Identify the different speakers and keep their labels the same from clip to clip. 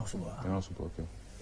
Speaker 1: Gannaaw suba ok.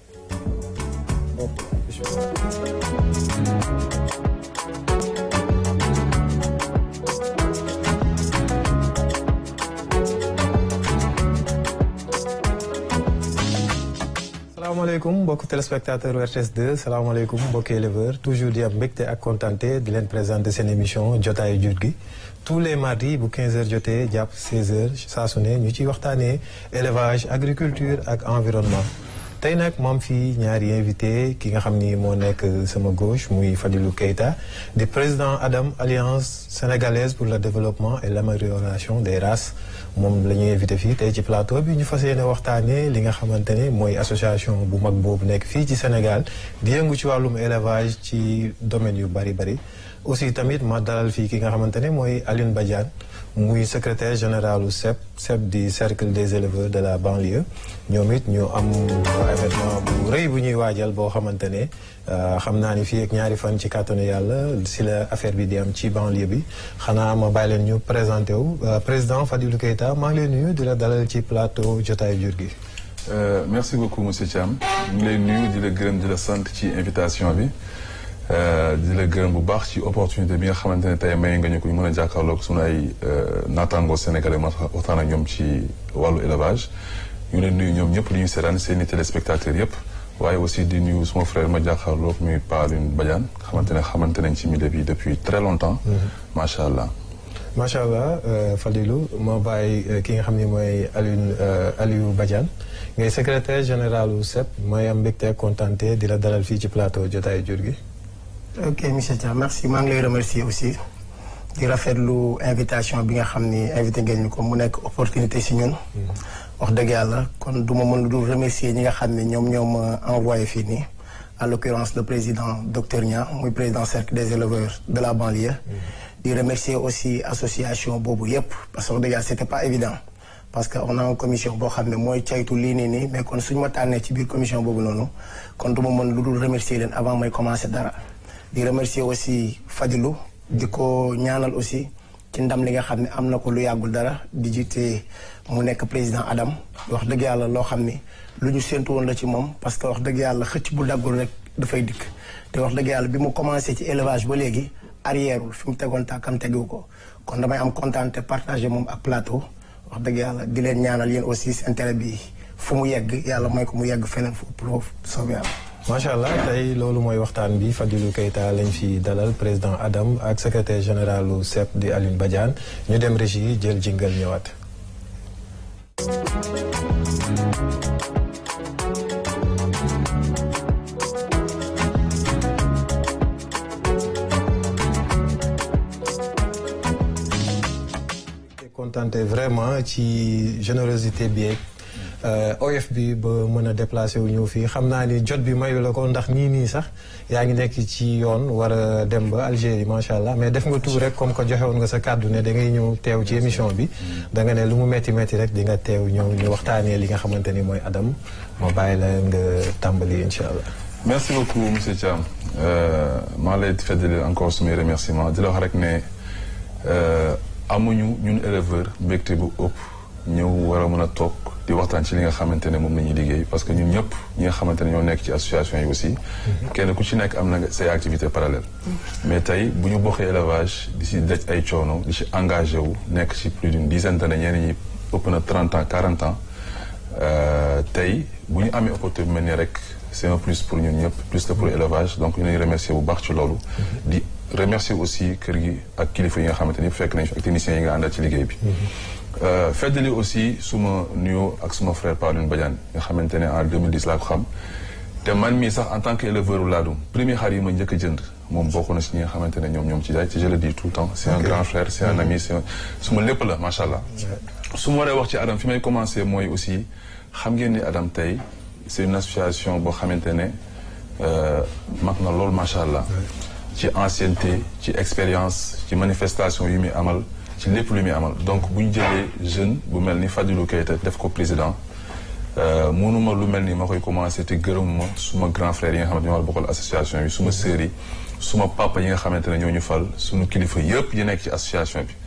Speaker 2: salaamaaleykum mbokk téléspectateur RTS 2 salaamaaleykum mbokki éleveur toujours di am mbégte ak contenté di leen présenter seen émission jotaayu jur gi tous les mardis bu 15h jotee jàpp 16h saa su ne ñu ciy waxtaanee élevage agriculture ak environnement. tey nag moom fii ñaari invité ki nga xam ni moo nekk sama gauche muy Fadilou Keita di président ADAM alliance sénégalaise pour le développement et l'amélioration des races moom la ñuy invité fii tey ci plateau bi ñu fas yéene waxtaanee li nga xamante ne mooy association bu mag boobu nekk fii ci Sénégal di yëngu ci wàllum élevage ci domaine yu bari bari aussi tamit ma dalal fii ki nga xamante ne mooy Alioune Badiane muy secrétaire général u CEP CEP di cercle des éleveurs de la banlieue ñoom it ñu am événement bu rëy bu ñuy waajal boo xamante ne xam naa ni fii ak ñaari fan ci kàttanu yàlla si la affaire bi di am ci banlieue bi xanaa ma bàyyi leen ñu présenté wu président Fadilou Keita maa ngi lay nuyu di la dalal ci plateau jotaayu jur gi.
Speaker 1: merci beaucoup monsieur Thiam ñu ngi lay nuyu di la gërëm di la sant ci invitation bi. di la gërëm bu baax ci opportunité bi nga xamante ne tey may nga ñu ko ñu mën a jàkkaarloog sunu ay naataangoo sénégalais ma waxtaan ak ñoom ci wàllu élevage ñu leen nuyu ñoom ñëpp li ñuy seetaan seen i téléspectateurs yëpp waaye aussi di nuyu suma frère ma jàkkaarloog muy Pa Alioune Badiane xamante ne xamante nañ ci milieu bi depuis très longtemps macha allah
Speaker 2: macha allah Fadilou moo bàyyi ki nga xam ne mooy Alioune Aliou Badiane ngay secrétaire général u CEP mooy am mbégte contenté di la dalal fii ci plateau jotaayu jur gi
Speaker 3: ok monsieur Dia merci maa ngi lay remercier aussi di rafetlu invitation bi nga xam ni invité ngeen ñu ko mu nekk opportunité si ñun. wax dëgg yàlla kon du ma mën lu dul remercier ñi nga xam ne ñoom ñoo ma envoyé fii nii. en l'occurrence le président docteur Nia muy président cercle des éleveurs de la banlieue. di remercier aussi association boobu yépp parce que wax dëgg yàlla c'était pas évident. parce que on a une commission boo xam ne mooy caytu lii nii nii mais kon suñu ma tànnee ci biir commission boobu noonu kon du ma mën lu dul remercier leen avant may commencer dara. di remercier aussi Fadilou di ko ñaanal aussi ci ndam li nga xam ne am na ko lu yàggul dara di jiite mu nekk président Adam wax dëgg yàlla loo xam ni lu ñu séntu woon la ci moom parce que wax dëgg yàlla xëcc bu daggul rek dafay dikk te wax dëgg yàlla bi mu commencé ci élevage ba léegi arrièreul fi mu tegoon tàkkam tegiwu ko kon damay am kontaan te partagé moom ak plateau wax dëgg yàlla di leen ñaanal yéen aussi seen télé bi fu mu yegg yàlla mooy ko mu yegg feneen fu ëpp foofu soobee yàlla
Speaker 2: macha allah tey loolu mooy waxtaan bi Fadilou Keita lañ fi dalal président Adam ak secrétaire général u CEP di Alioune Badiane ñu dem régie jël jingal ñëwaat. contenté vraiment ci générosité bi oyof bi ba mën a déplacé wu ñëw fii xam naa ni jot bi mayu la ko ndax nii nii sax yaa ngi nekk ci yoon war a dem ba Algérie macha allah mais def nga tout rek comme que joxe woon nga sa kàddu ne da ngay ñëw teew ci émission bi. da nga ne lu mu métti métti rek di nga teew ñëw ñu waxtaanee li nga xamante ni mooy Adam ma bàyyi la nga tàmbali incha allah.
Speaker 1: merci beaucoup monsieur Thiam maa lay feddali encore sumay remerciement di la wax rek ne amuñu ñun éleveur mbégte bu ëpp ñëw war a mën a toog. di waxtaan ci li nga xamante ne moom la ñuy liggéey parce que ñun ñëpp ñi nga xamante ne ñoo nekk ci association yi aussi kenn ku ci nekk am na say activités parallèles mais tey bu ñu bokkee élevage di si daj ay coono di si engagé wu nekk ci plus d'une dizaine d'années ñeneen ñi ëpp na trente ans quarante ans tey bu ñu amee opportunité bu mel nii rek c'est un plus pour ñun ñëpp plus que pour élevage donc ñu leen remercier bu baax ci loolu di remercier aussi kër gi ak kilifa yi nga xamante ni fekk nañ fi ak techniciens yi nga àndal ci liggéey bi feddali aussi suma nuyoo ak suma frère Pa Alioune Badiane nga xamante ne en 2010 laa ko xam te man mii sax en tant que éleveur laadum premier xar yi ma njëkk a jënd moom bokk na si ñi nga xamante ne ñoom ñoom ci jaay ci je le dis tout le temps c'est un grand frère c'est un ami c'est suma lépp la macha allah su ma waree wax ci Adam fi may commencer mooy aussi xam ngeen ni Adam tey c'est une association boo xamante ne mag na loolu macha allah ci ancienneté ci expérience ci manifestation yu muy amal ci lépp lu muy amal donc bu ñu jëlee jeune bu mel ni Fadilou Keita def ko président mënuma lu mel ni ma koy commencé te gërëmuma suma grand frère yi nga xamante ñoo war bokkal association bi suma sœur yi suma papa yi nga xamante ne ñoo ñu fal suñu kilifa yëpp yi nekk ci association bi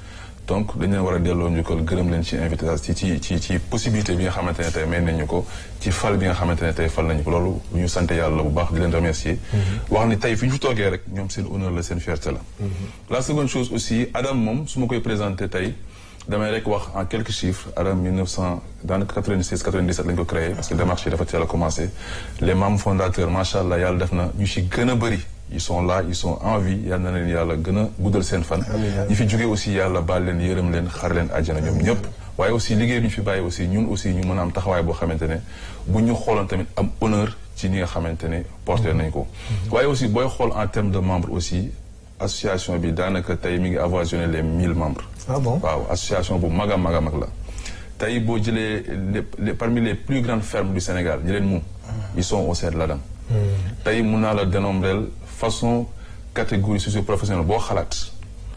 Speaker 1: donc dañ leen war a delloo njukkal gërëm leen ci invitation ci ci ci possibilité bi nga xamante ne tey may nañu ko ci fal bi nga xamante ne tey fal nañu ko loolu bu ñu sant yàlla bu baax di leen remercier wax ni tey fi ñu fi toogee rek ñoom seen honneur la seen fierté la la seconde chose aussi Adam moom su ma koy présenté tey damay rek wax en quelques chiffres Adam 1900 daanaka 96 97 lañ ko créé parce que démarche yi dafa teel a commencé les membres fondateurs macha allah yàlla def na ñu ci gën a bëri ils sont là ils sont en vie yal na leen yàlla gën a guddal seen fan ñi fi jógee aussi yàlla baal leen yërëm leen xar leen àjjana ñoom ñëpp waaye aussi liggéey bi ñu fi bàyyi aussi ñun aussi ñu mën a am taxawaay boo xamante ne bu ñu xooloon tamit am honneur ci ñi nga xamante ne porté nañ ko waaye aussi booy xool en termes de membres aussi association bi daanaka tey mi ngi avoisiné les mille membres
Speaker 2: ah bon
Speaker 1: waaw association bu mag a mag a mag la tey boo jëlee les parmi les plus grandes fermes du Sénégal ñi leen moom ils sont au sein de l'ADAM tey mun naa la dénombrer façon catégorie socio-professionnelle boo xalaat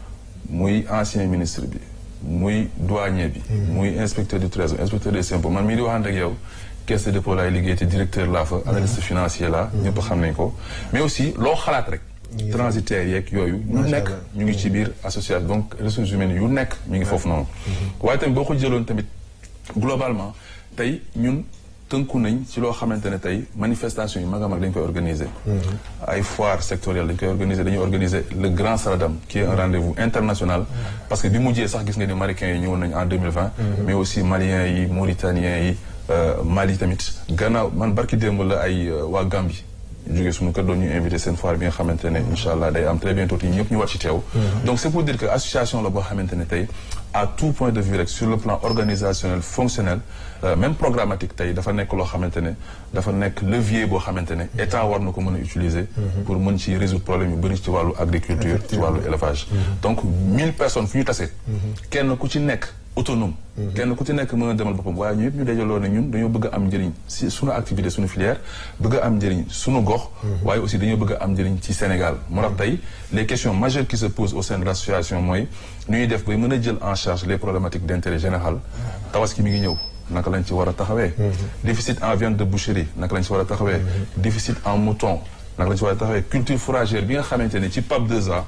Speaker 1: muy ancien ministre bi muy douanier bi muy inspecteur du trésor inspecteur des impôts man mii di waxante ak yow caisse de dépôt laay liggéey te directeur laa fa analyste financier la ñëpp xam nañ ko mais aussi loo xalaat rek transitaire yeeg yooyu ñu nekk ñu ngi ci biir association donc ressources humaines yu nekk ñu ngi foofu noonu waaye tamit boo ko jëloon tamit globalement tey ñun tënku nañ ci loo xamante ne tey manifestation yi mag a mag dañ koy organiser ay foire sectorielle dañ koy organiser dañuy organiser le grand Saladam qui est un rendez-vous international parce que bi mujjee sax gis nga ni marocains yi ñëwoon nañ en 2020 mais aussi maliens yi mauritaniens yi Mali tamit gannaaw man barki démb la ay waa Gambie jógee suñu kër doon ñu invité seen foire bi nga xamante ne incha allah day am très bientôt yi ñëpp ñu war ci teew donc c'est pour dire que association la boo xamante ne tey à tout point de vue rek sur le plan organisationnel fonctionnel même programmatique tey dafa nekk loo xamante ne dafa nekk levier boo xamante ne état war na ko mën a utiliser pour mën ci résoudre problème yu bëri ci wàllu agriculture ci wàllu élevage donc mille personnes fu ñu tasee kenn ku ci nekk autonome kenn ku ci nekk mën a demal boppam waaye ñu yëpp ñu dajaloo ne ñun dañoo bëgg a am njëriñ si suñu activité suñu filière bëgg a am njëriñ suñu gox waaye aussi dañoo bëgg a am njëriñ ci Sénégal moo tax tey les questions majeures qui se posent au sein de l'association mooy nu ñuy def bay mën a jël en charge les problématiques d'intérêt général tabaski mi ngi ñëw naka lañ ci war a taxawee déficit en viande de boucherie naka lañ ci war a taxawee déficit en mouton naka lañ ci war a taxawee culture fourragère bi nga xamante ne ci PAP 2A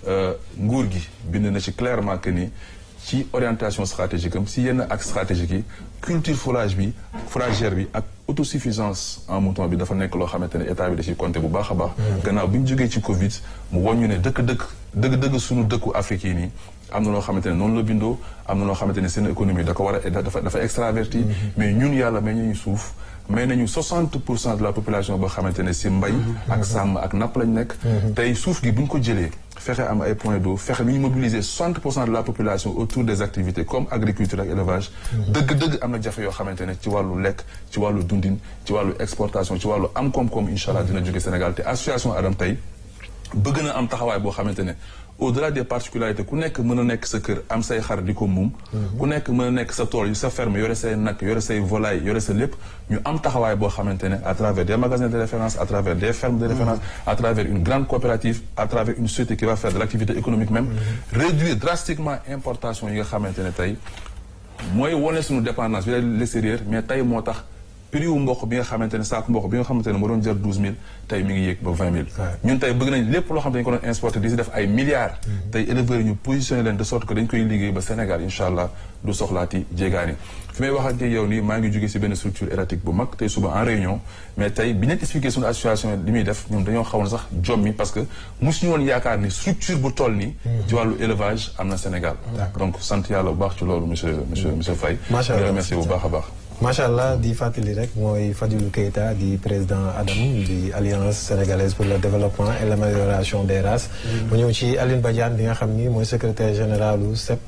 Speaker 1: nguur gi bind na ci clairement que ni ci orientation stratégique am si yenn axe stratégique yi culture fourrage bi fourragère bi ak autosuffisance en mouton bi dafa nekk loo xamante ne état bi da ciy compter bu baax a baax gannaaw bi ñu jógee ci Covid mu woññu ne dëkk-dëkk dëgg-dëgg suñu dëkku Afrique yi nii am na loo xamante ne noonu la bindoo am na loo xamante ne seen économie da ko war a dafa dafa extraverti mais ñun yàlla may ñu suuf may nañu 60 pour cent de la population boo xamante ne si mbay ak sàmm ak napp lañ nekk tey suuf gi bu ñu ko jëlee fexe am ay points d'eau fexe nu ñu mobiliser 60 pour cent de la population autour des activités comme agriculture ak élevage dëgg-dëgg am na jafe yoo xamante ne ci wàllu lekk ci wàllu dundin ci wàllu exportation ci wàllu am koom-koom incha allah dina jóge Sénégal te association Adam tey bëgg na am taxawaay boo xamante ne au-delà des particularités ku nekk mën a nekk sa kër am say xar di ko muum ku nekk mën a nekk sa tool yu sa ferme yore say nag yore say volaille yore sa lépp ñu am taxawaay boo xamante ne à travers des magasins de référence à travers des fermes de référence à travers une grande coopérative à travers une société qui va faire de l'activité économique même réduire drastiquement importation yi nga xamante ne tey mooy wane suñu dépendance bi l'extérieur mais tey moo tax prix wu mboq bi nga xamante ne saako mboq bi nga xamante ne moo doon jar douze mille tey mi ngi yéeg ba vingt mille ñun tey bëgg nañ lépp loo xam ne dañu ko doon exporté di si def ay milliards tey éleveurs yi ñu positionné leen de sorte que dañ koy liggéey ba Sénégal incha allah du soxlaati jéegaani fi may wax ak yow nii maa ngi jóge si benn structure étatique bu mag tey suba en réunion mais tey bi ñu expliqué suñu association li muy def ñun dañoo xawoon sax jom mi parce que mosuñu woon yaakaar ni structure bu toll nii ci wàllu élevage am na Sénégal donc sant yàlla bu baax ci loolu monsieur monsieur monsieur Faye di remercier bu baax a baax
Speaker 2: macha allah di fàttali rek mooy Fadilou Keita di président ADAM di alliance sénégalaise pour le développement et l'amélioration des races. mu ñëw ci Aline Badiane bi nga xam ni mooy secrétaire général u CEP.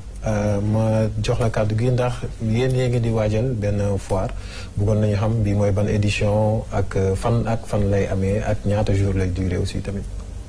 Speaker 2: ma jox la kàddu gi ndax yéen yee ngi di waajal benn foire bëggoon nañu xam bi mooy ban édition ak fan ak fan lay amee ak ñaata jour lay durer aussi tamit.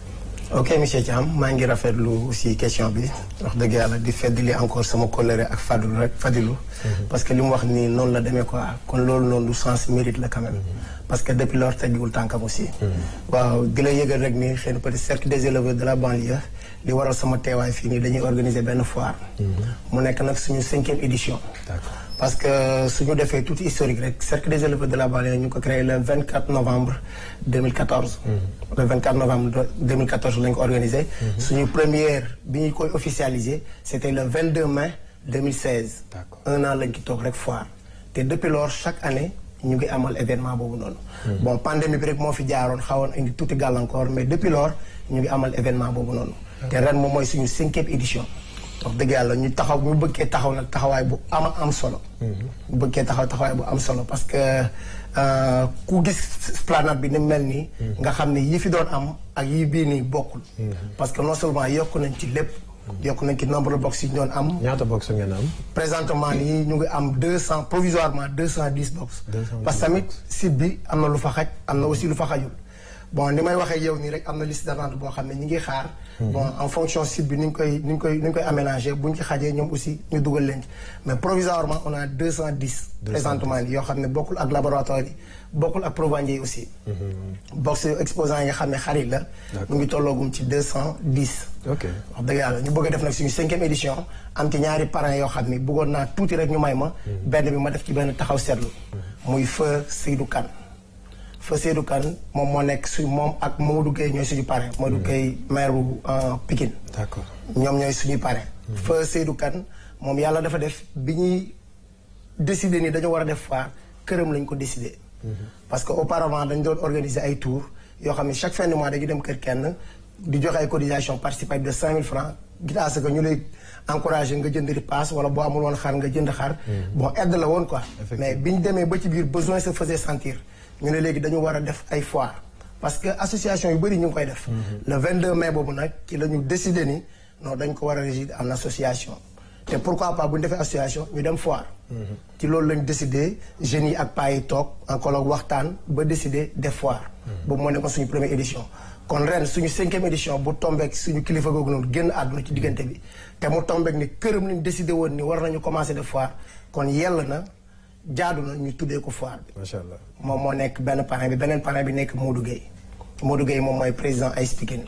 Speaker 3: ok monsieur Thiam maa ngi rafetlu aussi question bi wax dëgg yàlla di feddali encore sama colère ak Fadilou rek Fadilou parce que li mu wax nii noonu la demee quoi kon loolu noonu du sens mérite la quand même parce que depuis lors teggiwul tànkam aussi. waaw di la yëgal rek ni xëy na peut-être cercle des éleveurs de la banlieue li waral sama teewaay fii nii dañuy organiser benn foire. mu nekk nag suñu cinquième édition.
Speaker 2: D'accord.
Speaker 3: parce que suñu defee tuuti historique rek cercle des éleveurs de la banlieue ñu ngi ko créé le 24 novembre 2014. le 24 novembre 2014 lañ ko organisé. suñu première bi ñu koy officialisé c'était le 22 mai 2016.
Speaker 2: D'accord.
Speaker 3: un an lañ ci toog rek foire te depuis lors chaque année ñu ngi amal événement boobu noonu. bon pandémie bi rek moo fi jaaroon xawoon indi tuuti gàllankoor mais depuis lors ñu ngi amal événement boobu noonu. te ren moom mooy suñu cinquième édition. wax dëgg yàlla ñu taxaw ñu bëggee taxaw nag taxawaay bu ama am solo. ñu bëggee taxaw taxawaay bu am solo parce que euh, ku gis planète bi ni mu mel nii. nga xam ne yi fi doon am ak yi bii nii bokkul. parce que non seulement yokk nañ ci lépp. yokk nañ ci nombre de box yi ñu doon am.
Speaker 2: ñaata box ngeen am.
Speaker 3: présentement nii ñu ngi am deux cent provisoirement deux cent dix box.
Speaker 2: 210
Speaker 3: parce que tamit site bi am na lu fa xaj am na aussi lu fa xajul. bon ni may waxee yow nii rek am na liste d'attente boo xam ne ñi ngi xaar. bon en fonction site bi ni ñu koy ni ñu koy ni ñu koy aménager bu ñu ci xajee ñoom aussi ñu dugal leen ci mais provisoirement on a deux cent dix. présentement nii yoo xam ne bokkul ak laboratoire yi bokkul ak provandier yi aussi. box exposant yi nga xam ne xarit la. mu ngi tolloogum ci deux cent dix.
Speaker 2: ok
Speaker 3: wax dëgg yàlla ñu bëgg a def nag suñu cinquième édition am ci ñaari parrains yoo xam ni bëggoon naa tuuti rek ñu may ma. benn bi ma def ci benn taxaw seetlu. muy feu Seydou Kane. feu Seydou Kane moom moo nekk su moom ak Mamadou Gueye ñooy suñu parrain. Mamadou Gueye maire bu Pikine.
Speaker 2: d'accord
Speaker 3: ñoom ñooy suñuy parrain. feu Seydou Kane moom yàlla dafa def bi ñuy décider ni dañoo war a def foire këram lañ ko décider. parce que auparavant dañ doon organiser ay tours yoo xam ne chaque fin de mois dañu dem kër kenn di joxe ay cotisation participative de 5000 francs gitaa ce que ñu lay encourager nga jënd ripaas wala boo amul woon xar nga jënd xar. bon aide la woon quoi. mais bi ñu demee ba ci biir besoin se faisait sentir ñu ne léegi dañu war a def ay foire parce que association yu bëri ñu ngi koy def. le 22 mai boobu nag ci la ñu décider ni non dañ ko war a régir en association. te pourquoi pas bu ñu defee association ñu dem foire. ci loolu lañ décidé jeunes yi ak paa yi toog en colloque waxtaan ba décidé def foire. boobu moo nekkoon suñu première édition. kon ren suñu cinquième édition bu tombeek suñu kilifa googu noonu génn àdduna ci diggante bi te mu tombeek ni këram lañ décidé woon ni war nañu commencer def foire kon yell na jaadu na ñu tuddee ko foire bi.
Speaker 2: macha allah.
Speaker 3: moom moo nekk benn parrain bi beneen parrain bi nekk Modou Gueye Modou Gueye moom mooy président AS Pikine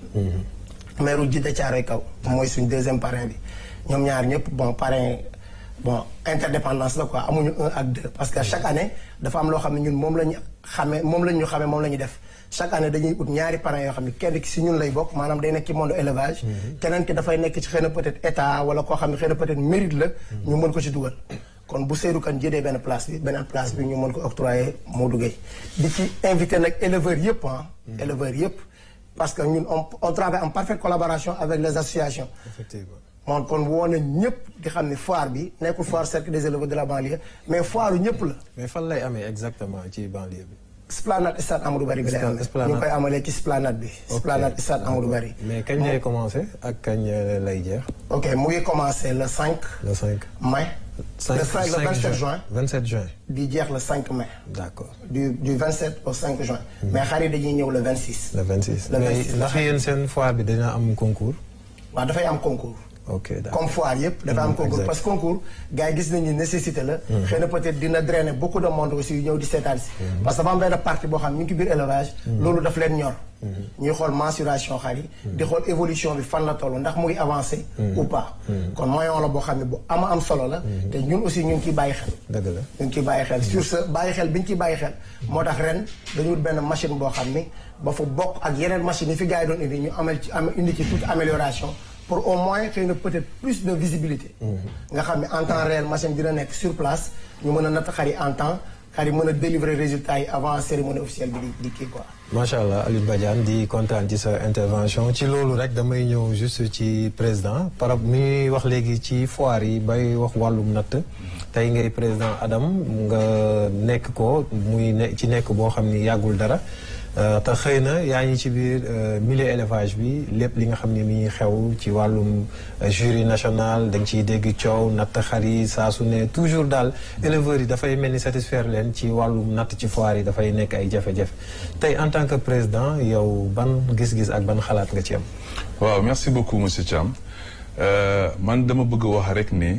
Speaker 3: maire Djidda Thiaroye Kaw mooy suñ deuxième parrain bi ñoom ñaar ñëpp bon parrain bon interdépendance la quoi amuñu un ak deux parce que chaque année dafa am loo xam ne ñun moom la ñu xamee moom la ñu xamee moom la ñu def chaque année dañuy ut ñaari parrains yoo xam ne kenn ki si ñun lay bokk maanaam day nekk ci monde élevage keneen ki dafay nekk ci xëy na peut-être état wala koo xam ne xëy na peut-être mérite la ñu mën ko ci dugal kon bu Seydou Kane jëlee benn place bi beneen place bi ñu mën ko octroyer Modou Gueye di ci invité nag éleveurs yëpp ah éleveurs yëpp parce que ñun on on travaille en parfaite collaboration avec les associations
Speaker 2: effectivement.
Speaker 3: moom kon woo na ñëpp di xam ne foire bi nekkul foire cercle des éleveurs de la banlieue mais foire ñëpp la
Speaker 2: mais fan lay amee exactement ci banlieue bi.
Speaker 3: Esplanade stade Amadou Barry bi lay amee
Speaker 2: Esplanade.
Speaker 3: ñu ngi koy amalee ci Esplanade bi Esplanade stade Amadou Barry
Speaker 2: mais kañ lay commencé ak kañ lay jeex.
Speaker 3: ok mu ngi commencé le 5
Speaker 2: le 5.
Speaker 3: mai le 5 le 27 juin
Speaker 2: 27 juin.
Speaker 3: di jeex le 5 mai
Speaker 2: d'accord
Speaker 3: du du 27 au 5 juin mais xar yi dañuy ñëw le 26
Speaker 2: le 26.
Speaker 3: Le
Speaker 2: mais
Speaker 3: 26,
Speaker 2: ndax yéen seen foire bi dina am concours.
Speaker 3: waaw dafay am concours
Speaker 2: ok d'accord
Speaker 3: comme foire yëpp dafa am
Speaker 2: Mhm,
Speaker 3: concours
Speaker 2: exact.
Speaker 3: parce que concours gars yi gis nañu nécessité la xëy na peut-être dina drainer beaucoup de monde aussi yu ñëw di seetaan si parce que dafa am benn partie boo xam ñu ngi ci biir élevage loolu daf leen ñor ñuy xool mensuration xar yi di xool évolution bi fan la toll ndax mu ngi avancé ou pas kon moyen la boo xam ne bu ama am solo la te ñun aussi ñu ngi ciy bàyyi xel
Speaker 2: dëgg la.
Speaker 3: ñu ngi ciy bàyyi xel sur ce bàyyi xel bi ñu ciy bàyyi xel moo tax ren dañu wut benn machine boo xam ni ba fa bokk ak yeneen machine yi fi gars yi doon indi ñu amal ci am indi ci toute amélioration pour au moins xëy na peut-être plus de visibilité nga xam ne en temps réel machine dina nekk sur place ñu mën a natt xar yi en temps xar yi mën a délivrer résultats yi avant cérémonie officielle bi di di kii quoi
Speaker 2: macha allah Alioune Badiane di kontaan ci sa intervention ci loolu rek damay ñëw juste ci président par rapport mi ngi wax léegi ci foire yi bay wax wàllum natt tey ngay président Adam nga nekk ko muy ne ci nekk boo xam ni yàggul dara euh, te xëy na yaa ngi ci biir euh, milieu élevage bi lépp li nga xam ne mi ngi xew ci wàllum euh, jury national da nga ciy dégg coow natt xar yi saa su ne toujours daal éleveurs yi dafay mel ni satisfaire leen ci wàllum natt ci foire yi dafay nekk ay jafe-jafe tey en tant que président yow ban gis-gis ak ban xalaat nga ci am.
Speaker 1: waaw merci beaucoup monsieur Thiam Euh, man dama bëgg wax rek ni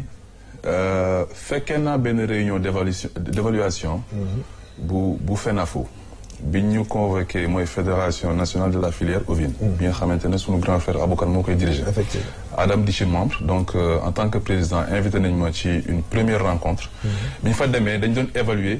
Speaker 1: euh, fekkee naa benn réunion d'évaluation d'évaluation bu bu FENAFO bi ñu convoqué mooy fédération nationale de la filière ovine. bi nga xamante ne sunu grand frère Aboukan moo koy diriger.
Speaker 2: Effectivement.
Speaker 1: Adam di ci membre donc euh, en tant que président invité nañ ma ci une première rencontre. bi ñu fa demee dañ doon évaluer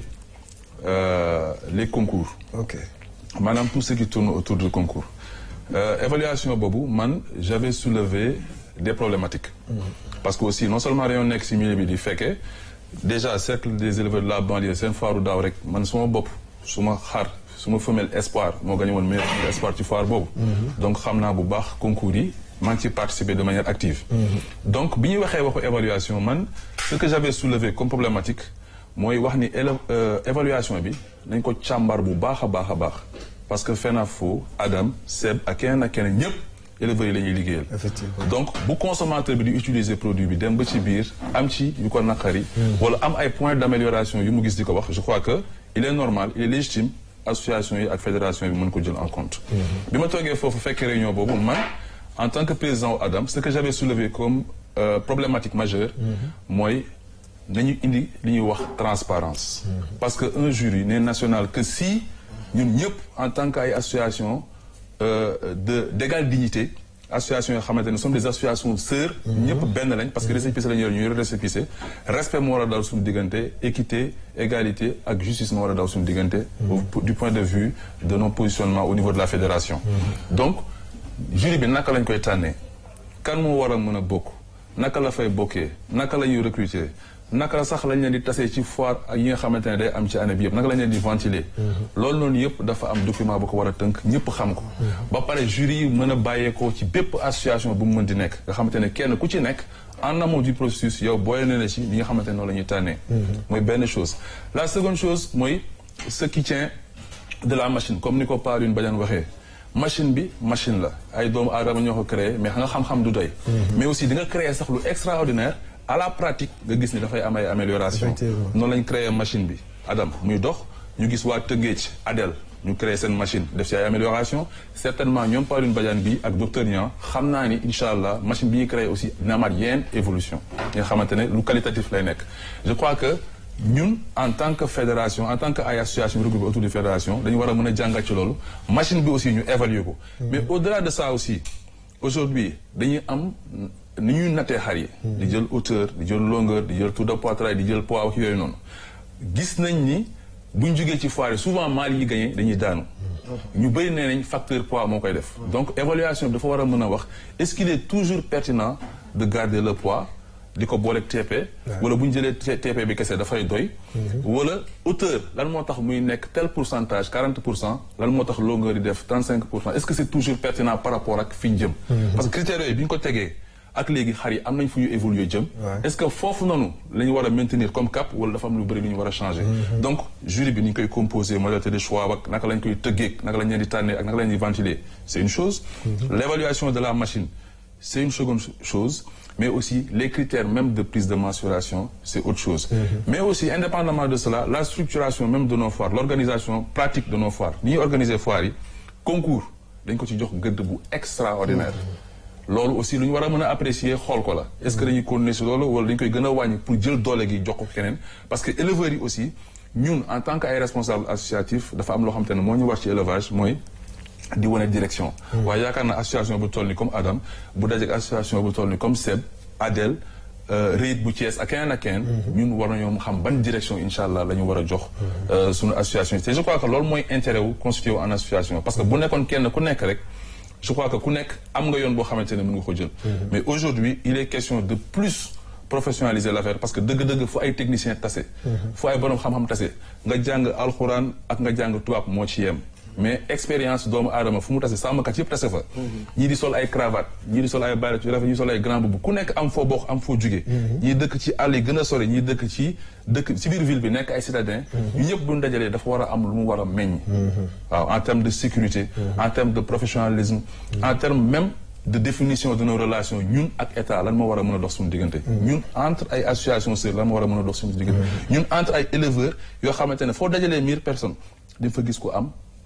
Speaker 1: euh, les concours.
Speaker 2: ok
Speaker 1: maanaam tout ce qui tourne autour du concours Euh, évaluation boobu man j'avais soulevé des problématiques parce que aussi non seulement dañoo nekk ci milieu bi di fekkee déjà cercle des éleveurs de la banlieue seen foiru daaw rek man suma bopp suma xar suma femelle espoir moo gagné woon meilleur femelle espoir ci foire boobu donc xam naa bu baax concours yi maa ngi ci participer de manière active donc bi ñuy waxee waxu évaluation man ce que j'avais soulevé comme problématique mooy wax ni élève euh, évaluation bi nañ ko càmbar bu baax a baax a baax parce que FENAFO Adam Seb ak keneen ak keneen ñëpp éleveurs yi la ñuy liggéeyal.
Speaker 2: Effectivement.
Speaker 1: donc bu consommateur bi di utiliser produit bi dem ba ci biir am ci yu ko naqari. wala am ay points d'amélioration yu mu gis di ko wax je crois que il est normal il est légitime association yi ak fédération bi mën ko jël en compte. bi ma toogee foofu fekk réunion boobu man en tant que président Adam ce que j'avais soulevé comme euh, problématique majeure. mooy nañu indi li ñuy wax transparence parce que un jury n'est national que si ñun ñëpp en tant que ay association euh, de d'égale dignité association yoo xamante ne sont des associations sœurs ñëpp benn lañ parce que récépissé la ñu yor ñu yor récépissé respect moo war a daw suñu diggante équité égalité ak justice moo war a daw suñu diggante au- du point de vue de nos positionnements au niveau de la fédération donc jury bi naka lañ koy tànnee kan moo war a mën a bokk naka la fay bokkee naka la ñuy recruter naka la sax lañ leen di tasee ci foire ak yi nga xamante ne day am ci année bi yëpp naka lañ leen di ventiler loolu noonu yëpp dafa am document bu ko war a tënk ñëpp xam ko ba pare jury yi mën a bàyyeekoo ci bépp association bu mu mën di nekk nga xamante ne kenn ku ci nekk en amont du processus yow booy na ne ci li nga xamante ne noonu la ñuy tànnee mooy benn chose la seconde chose mooy ce qui tient de la machine comme ni ko Pauline Badiane waxee machine bi machine la ay doomu aadama ñoo ko créé mais nga xam-xam du doy mais aussi di nga créer sax lu extraordinaire à la pratique nga gis ni dafay am ay amélioration
Speaker 2: Effectivement.
Speaker 1: noonu lañ créé machine bi Adam muy dox ñu gis waa Tëngéej Adel ñu créé seen machine def ci ay amélioration certainement ñoom Pauline Badiane bi ak docteur Niang xam naa ni incha allah machine bi ñuy créé aussi dina amaat yenn évolution yi nga xamante ne lu qualitatif lay nekk je crois que ñun en tant que fédération en tant que ay association regroupée autour de fédération dañu war a mën a jàngat ci loolu machine bi aussi ñu évaluer ko mais au-delà de ça aussi aujourd'hui dañuy am ni ñuy nattee xar yi di jël hauteur di jël longueur di jël tour de poitrail di jël poids ak yooyu noonu gis nañ ni buñ jógee ci foire yi souvent maal yi gagné dañuy daanu ñu bëri nee nañ facteur poids moo koy def donc évaluation bi dafa war a mën a wax est-ce qu'il est toujours pertinent de garder le poids di ko booleeg TP wala bu ñu jëlee T- TP bi kese dafay doy wala hauteur lan moo tax muy nekk tel pourcentage 40 pour cent lan moo tax longueur di def 35 pour cent est-ce que c'est toujours pertinent par rapport ak fi ñu jëm parce que critères yooyu bi ñu ko tegee ak léegi xar yi am nañ fu ñu évoluer jëm
Speaker 2: Ouais.
Speaker 1: est-ce que foofu noonu la ñu war a maintenir comme cap wala dafa am lu bëri lu ñu war a changer donc jury bi ni ñu koy composer modalité de choix ak naka lañ koy tëggee naka lañ leen di tànnee ak naka lañ di ventiler c'est une chose l'évaluation de la machine c'est une seconde chose mais aussi les critères même de prise de mensuration c'est autre chose mais aussi indépendamment de cela la structuration même de nos foires l'organisation pratique de nos foires ni ñuy organiser foires yi concours dañ ko ci jox gëdd bu extraordinaire loolu aussi lu ñu war a mën a apprécier xool ko la est-ce que dañuy continuer si loolu wala dañu koy gën a wàññi pour jël doole gi jox ko keneen parce que éleveurs yi aussi ñun en tant que ay responsables associatifs dafa am loo xam te ne moo ñu war ci élevage mooy di wane direction waaye yaakaar naa association bu toll ni comme Adam bu dajeek association bu toll ni comme Seb Adel Réit bu Thiès ak keneen ak keneen ñun war nañoo xam ban direction incha allah la ñu war a jox suñu association te je crois que loolu mooy intérêt wu constitué wu en association parce que bu nekkoon kenn ku nekk rek je crois que ku nekk am nga yoon boo xamante ne mën nga ko jël mais aujourd'hui il est question de plus professionnaliser l'affaire parce que dëgg-dëgg fu ay techniciens tase fu ay borom xam-xam tase nga jàng alxuraan ak nga jàng tubaab moo ci yem mais expérience doomu aadama fu mu tase sàmmkat yëpp tase fa ñii di sol ay cravate ñii di sol ay bayret yu rafet ñii sol ay grand boubou ku nekk am foo bokk am foo jugee ñii dëkk ci àll yi gën a sori ñii dëkk ci dëkk ci biir ville bi nekk ay citadins ñu ñëpp buñ dajalee dafa war a am lu mu war a meññ waaw en termes de sécurité en termes de professionnalisme en termes même de définition de nos relations ñun ak état lan moo war a mën a dox suñu diggante ñun entre ay associations sœurs lan moo war a mën a dox suñu diggante ñun entre ay éleveurs yoo xamante ne foo dajalee mille personnes di fa gis ko am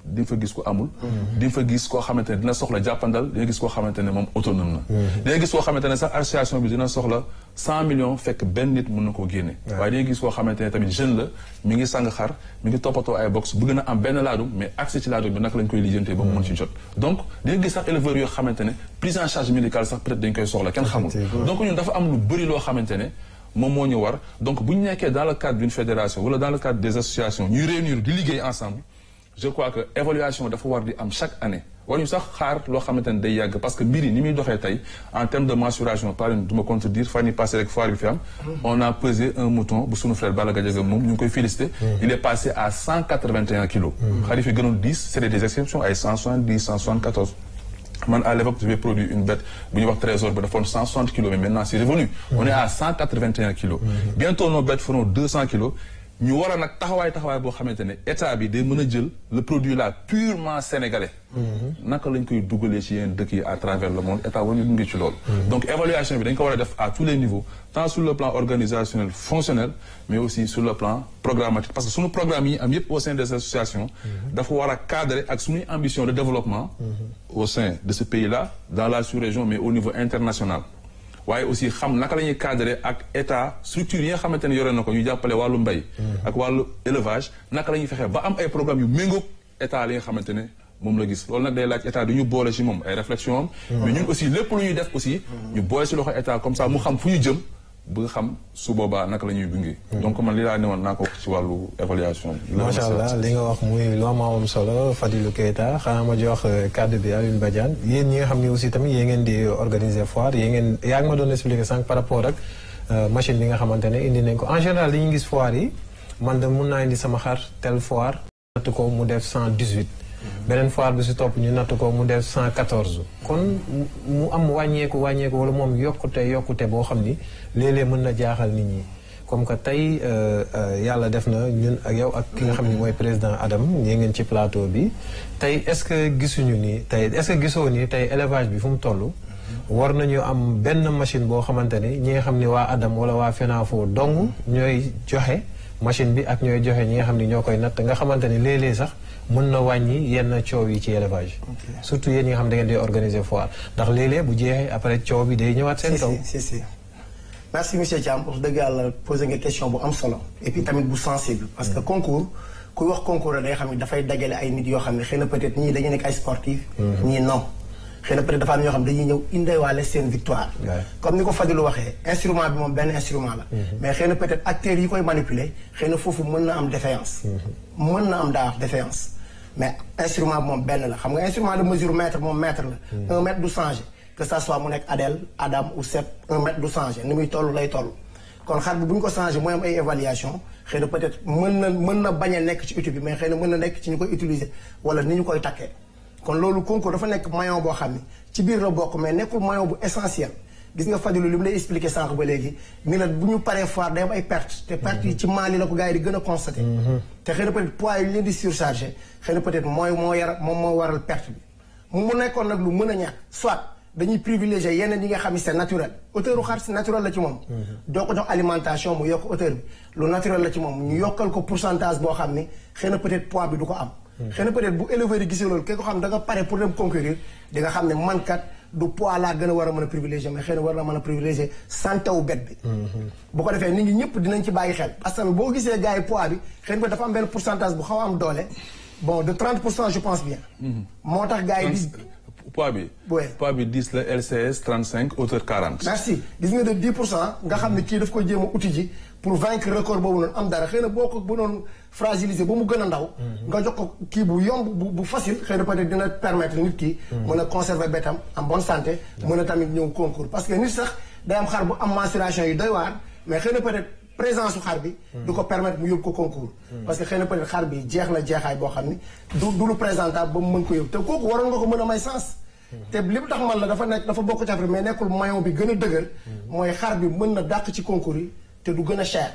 Speaker 1: di nga fa gis ko amul di nga fa gis koo xamante ne dina soxla jàppandal di nga gis koo xamante ne moom autonome na di nga gis koo xamante ne sax association bi dina soxla cent millions fekk benn nit mën na koo génne waaye di nga gis koo xamante ne tamit jeune la mi ngi sang xar mi ngi toppatoo ay box bëgg na am benn laadum mais accès ci laadum bi naka lañ koy lijjantee ba mu mën ci jot donc di nga gis sax éleveurs yoo xamante ne prise en charge médicale sax peut-être dañ koy soxla kenn xamul donc ñun dafa am lu bëri loo xamante ne moom moo ñu war donc bu ñu nekkee dans le cadre d'une fédération wala dans le cadre des associations ñuy réunir di liggéey ensemble je crois que évaluation dafa war di am chaque année war ñu sax xaar loo xamante ne day yàgg parce que mbir yi ni muy doxee tey en termes de mensuration par exemple du ma contredire fan yi passé rek foire bi fi am on a pesé un mouton bu sunu frère Balla Gadiaga moom ñu ngi koy félicité il est passé à cent quatre-vingt-un kilos xar yi fi gënoon dix c'était des exceptions ay cent soixante-dix cent soixante-quatorze man à l'époque j'avais produit une bête bu ñuy wax trésor ba defoon 160 kilos mais maintenant c'est revenu on est à 181 kilos bientôt nos bêtes feront 200 kilos ñu war a nag taxawaay taxawaay boo xamante ne état bi day mën a jël le produit là purement sénégalais naka lañ koy dugalee ci yeneen dëkk yi à travers le monde état war ñu ngi ci loolu donc évaluation bi dañ ko war a def à tous les niveaux tant sur le plan organisationnel fonctionnel mais aussi sur le plan programmatique parce que suñu programme yi am yépp au sein des associations dafa war a cadrer ak suñuy ambition de développement au sein de ce pays là dans la sous-région mais au niveau international waaye aussi xam naka la ñuy cadrer ak état structure yi nga xamante ne yore na ko ñu jàppale wàllu mbay ak wàllu élevage naka la ñuy fexee ba am ay programme yu méngoog état li nga xamante ne moom la gis loolu nag day laaj état du ñu boole ci moom ay réflexion am mais ñun aussi lépp lu ñuy def aussi ñu boole ci loxo état comme ça mu xam fu ñu jëm bëgg xam su boobaa naka la ñuy gunge. donc man li laa ne woon naa ko wax ci wàllu évaluation bi.
Speaker 2: macha allah li nga wax muy lu am am solo Fadilou Keita xanaa ma jox kàddu bi Alioune Badiane yéen ñi nga xam ne aussi tamit yéen ngeen di organiser foire yéen ngeen yaa ngi ma doon expliquer sànq par rapport ak machine bi nga xamante ne indi nañ ko en général li ñu gis foire yi man de mun naa indi sama xar tel foire. natt ko mu def cent dix huit. beneen foire bi si topp ñu natt ko mu def cent quatorze. kon mu am wàññeeku wàññeeku wala moom yokkute yokkute boo xam ni léeg-léeg mën na jaaxal nit ñi. comme que tey yàlla def na ñun ak yow ak ki nga xam ni mooy président Adam ñee ngeen ci plateau bi tey est-ce que gisuñu ni tey est-ce que gisoo ni tey élevage bi fu mu toll. war nañu am benn machine boo xamante ne ñi nga xam ni waa Adam wala waa FENAFO dong ñooy joxe machine bi ak ñooy joxe ñi nga xam ni ñoo koy natt nga xamante ni léeg-léeg sax mën na wàññi yenn coow yi ci élevage. surtout yéen ñi nga xam da ngeen di organiser foire ndax léeg-léeg bu jeexee après coow bi day ñëwaat seen kaw.
Speaker 3: si si merci monsieur Thiam wax dëgg yàlla posé nga question bu am solo. et puis tamit bu sensible. parce que concours kuy wax concours la day xam ne dafay dajale ay nit yoo xam ne xëy na peut-être ñii dañu nekk ay sportif. ñii non xëy na peut-être dafa am ñoo xam dañuy ñëw indeewaale seen victoire. comme ni ko Fadilou waxee instrument bi moom benn instrument la. mais xëy na peut-être acteurs yi koy manipuler xëy na foofu mën na am défaillance. mën na am daa défaillance. mais instrument bi moom benn la xam nga instrument de mesure mètre moom mètre la. un mètre du changer. que ça soit mu nekk Adèle Adam ou Sepp un mètre du changer ni muy toll lay toll kon xar bi bu ñu ko changer mooy am ay évaluation xëy na peut-être mën na mën na bañ a nekk ci outil bi mais xëy na mën na nekk ci ñu koy utiliser wala ni ñu koy takkee kon loolu concours dafa nekk maillon boo xam ne ci biir la bokk mais nekkul maillon bu essentiel gis nga Fadilou li mu lay expliquer sànq ba léegi ni la bu ñu paree foire day am ay perte te perte yi ci Mali la ko gars yi di gën a constater te xëy na peut-être poids yi ñu leen di surcharger xëy na peut-être mooy moo yar moom moo waral perte bi mu nekkoon nag lu mën a ñàkk soit dañuy privilégier yeneen yi nga xam ne c'est naturel auteur u xar si naturel la ci moom doo ko jox alimentation mu yokk auteur bi lu naturel la ci moom ñu yokkal ko pourcentage boo xam ni xëy na peut-être poids bi du ko am xëy na peut-être bu éleveur yi gisee loolu ki ko xam da nga pare pour dem concourir di nga xam ne man kat du poids laa gën a war a mën a privilégier mais xëy na war na mën a privilégier santé wu bet bi bu ko defee nit ñi ñëpp dinañ ci bàyyi xel parce que boo gisee gars yi poids bi xëy na dafa am benn pourcentage bu xaw a am doole bon de 30 pour cent je pense bien moo tax gars yi di
Speaker 1: poids bi.
Speaker 3: oui
Speaker 1: poids bi 10 la LCS 35 hauteur 40.
Speaker 3: merci gis nga de 10 pour cent nga xam ne kii daf ko jéem a uti ji pour vaincre record boobu noonu am dara xëy na boo ko bu doon fragiliser ba mu gën a ndaw. nga jox ko kii bu yomb bu bu facile xëy na peut-être dina permettre nit ki. mën a conserver bétam en bonne santé. mën a tamit ñëw concours parce que nit sax day am xar bu am mensuration yu doy waar mais xëy na peut-être présence su xar bi. du ko permettre mu yóbbu ko concours. parce que xëy na peut-être xar bi jeex na jeexaay boo xam ni du du lu présentable ba mu mën ko yóbbu te kooku waroon nga ko mën a may sens. te li mu tax man la dafa nekk dafa bokk ci affaire mais nekkul maillon bi gën a dëgër. mooy xar bi mën na dàq ci concours yi te du gën a cher.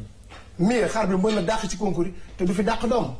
Speaker 3: mais xar bi mën na dàq ci concours yi te du fi dàq doom.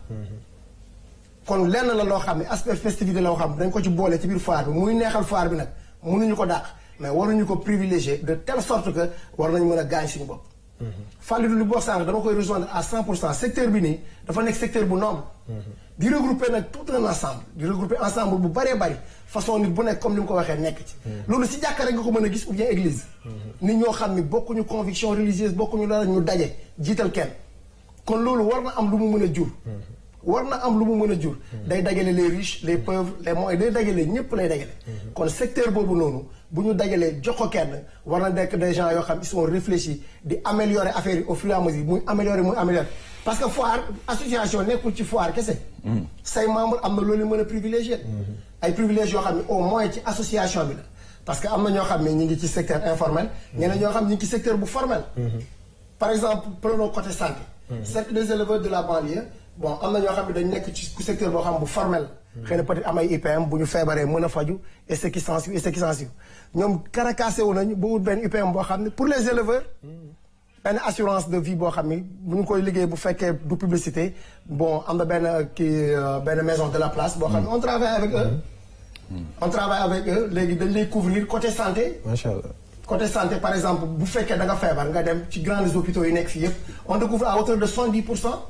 Speaker 3: kon lenn la loo xam ne aspect festivité la loo xam dañ ko ci boole ci biir foire bi muy neexal foire bi nag mënuñu ko dàq mais waruñu ko privilégier de telle sorte que war nañu mën a gaañ suñu bopp. Fallou li boo sànq dama koy rejoindre à 100 pour cent secteur bi nii dafa nekk secteur bu noble. di regrouper nag tout un ensemble di regrouper ensemble bu bëree bëri façon nit bu nekk comme ni mu ko waxee nekk ci loolu si jàkka rek nga ko mën a gis ou bien église nit ñoo xam ni bokkuñu conviction religieuse bokkuñu dara ñu daje jiital kenn kon loolu war na am lu mu mën a jur war na am lu mu mën a jur day dajale les riches les pauvres les moyens day dajale ñëpp lay dajale kon secteur boobu noonu bu ñu dajalee jox ko kenn war na nekk des gens yoo xam ils sont réfléchis di améliorer affaire yi au fur et à mesure muy améliorer muy améliorer parce que foire association nekkul ci foire kese say membres am na loolu mën a privilégié ay privilèges yoo xam ne au moins ci association bi la parce que am na ñoo xam ne ñu ngi ci secteur informel ñeneen ñoo xam ne ñu ngi ci secteur bu formel par exemple prenons côté santé cercle des éleveurs de la banlieue bon am na ñoo xam ne dañ nekk ci secteur boo xam bu formel xëy na peut-être am ay IPM bu ñu feebaree mën a faju et ce qui s'ensuit et ce qui s'ensuit ñoom karakaase wu nañu ba wut benn IPM boo xam ne pour les éleveurs benn assurance de vie boo xam ni bu ñu koy liggéey bu fekkee du publicité bon am na benn kii benn maison de la place boo xam ne on travaille avec eux on travaille avec eux léegi dañ lay couvrir côté santé
Speaker 2: macha allah.
Speaker 3: côté santé par exemple bu fekkee da nga feebar nga dem ci grands hôpitaux yi nekk fii yëpp on te couvre à hauteur de 70 pour cent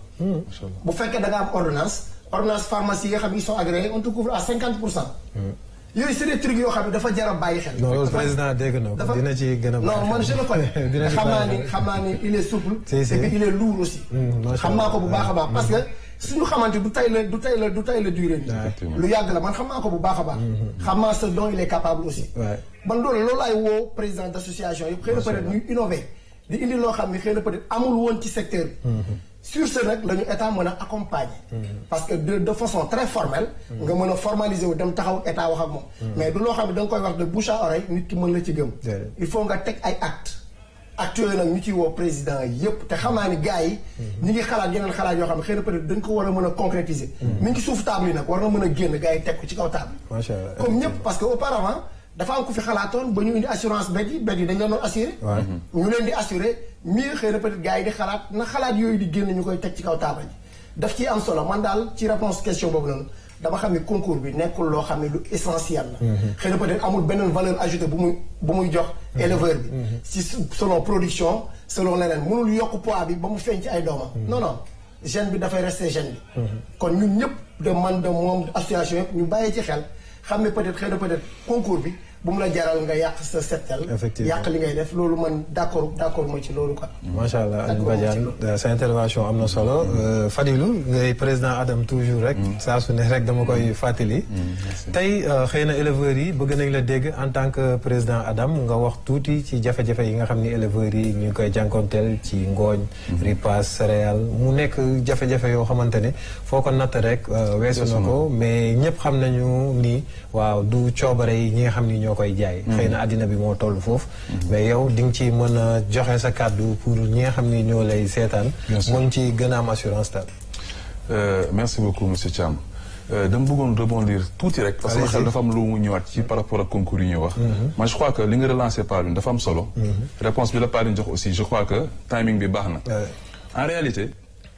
Speaker 3: bu fekkee da nga am ordonnance ordonnance pharmacie yi nga xam ne ils sont agréés on te couvre à 50 pour cent yooyu c'est des trucs yoo xam ne dafa jar a bàyyi xel
Speaker 2: non loolu président dégg na ko
Speaker 3: dafa
Speaker 2: dina ci gën a.
Speaker 3: non man je le connais
Speaker 2: dina ci
Speaker 3: xam naa
Speaker 2: bàyyi
Speaker 3: ni
Speaker 2: xel.
Speaker 3: xam naa ni il est souple
Speaker 2: Si, si.
Speaker 3: et puis il est lourd aussi
Speaker 2: macha
Speaker 3: xam naa ko bu baax a baax parce que suñu xamante du tay la du tay la du tay la durée bi
Speaker 1: Effectivement.
Speaker 3: lu yàgg la man xam naa ko bu baax a baax xam naa ce dont il est capable aussi
Speaker 2: Ouais.
Speaker 3: man loolu loolu laay woo président d'association yëpp xëy na peut-être ñu innover di indi loo xam ne xëy na peut-être amul woon ci secteur bi sur ce nag la ñu état mën a accompagner parce que de de façon très formelle nga mën a formaliser wu dem taxaw ak état wax ak moom mais du loo xam ne da nga koy wax de bouche à oreille nit ki mën la ci gëm
Speaker 2: Déedéet.
Speaker 3: il faut nga teg ay actes actes yooyu nag ñu ciy woo président yépp te xam naa ni gars yi ñi ngi xalaat yeneen xalaat yoo xam ne xëy na peut-être dañ ko war a mën a concrétiser mi ngi ci suuf table yi nag war na mën a génn gars yi teg ko ci kaw table
Speaker 2: macha allah.
Speaker 3: comme ñëpp parce que auparavant dafa am ku fi xalaatoon ba ñu indi assurance bet yi bet yi dañ leen doon assuré
Speaker 2: Ouais.
Speaker 3: ñu leen di assuré mieux xëy na peut-être gars yi di xalaat na xalaat yooyu di génn ñu koy teg ci kaw taabal ji daf ciy am solo man daal ci réponse question boobu noonu dama xam ne concours bi nekkul loo xam ne lu essentiel la xëy na peut-être amul beneen valeur ajoutée bu muy bu muy jox éleveur bi si selon production selon leneen mënul yokk poids bi ba mu feeñ ci ay doomam non non gène bi dafay rester gène bi kon ñun ñëpp de man de moom association yëpp ñu bàyyi ci xel xam ne peut-être xëy na peut-être concours bi bu mu la jaral nga yàq sa settel
Speaker 2: Effectivement.
Speaker 3: yàq li ngay def loolu man d'accord d'accord mooy ci loolu quoi
Speaker 2: macha allah Aliou
Speaker 3: D'accord,
Speaker 2: Badiane euh, sa intervention am na solo Euh, Fadilou ngay président Adam toujours rek. saa su ne rek dama koy fàttali. tey euh, xëy na éleveurs yi bëgg nañ la dégg en tant que président Adam nga wax tuuti ci jafe-jafe yi nga xam ni éleveurs yi ñu ngi koy jànkonteel ci ngooñ. ripaas céréales mu nekk jafe-jafe yoo xamante ne foo ko natt rek euh, weesu na ko mais ñëpp xam nañu ni waaw du coobare yi ñi nga xam ni ñoo koy jaay. xëy na àddina bi moo toll foofu. mais yow di nga ci mën a joxe sa kàddu pour ñi nga xam ni ñoo lay seetaan.
Speaker 1: Bien sûr.
Speaker 2: mën ci gën a am assurance daal.
Speaker 1: Euh, merci beaucoup monsieur Thiam Euh, dama bëggoon rebondir tuuti rek parce que
Speaker 2: Allez-y.
Speaker 1: xel dafa am lu mu ñëwaat ci par rapport ak concours yi ñuy wax man je crois que li nga relancé Paline dafa am solo réponse bi la Paline jox aussi je crois que timing bi baax na
Speaker 2: Ouais.
Speaker 1: en réalité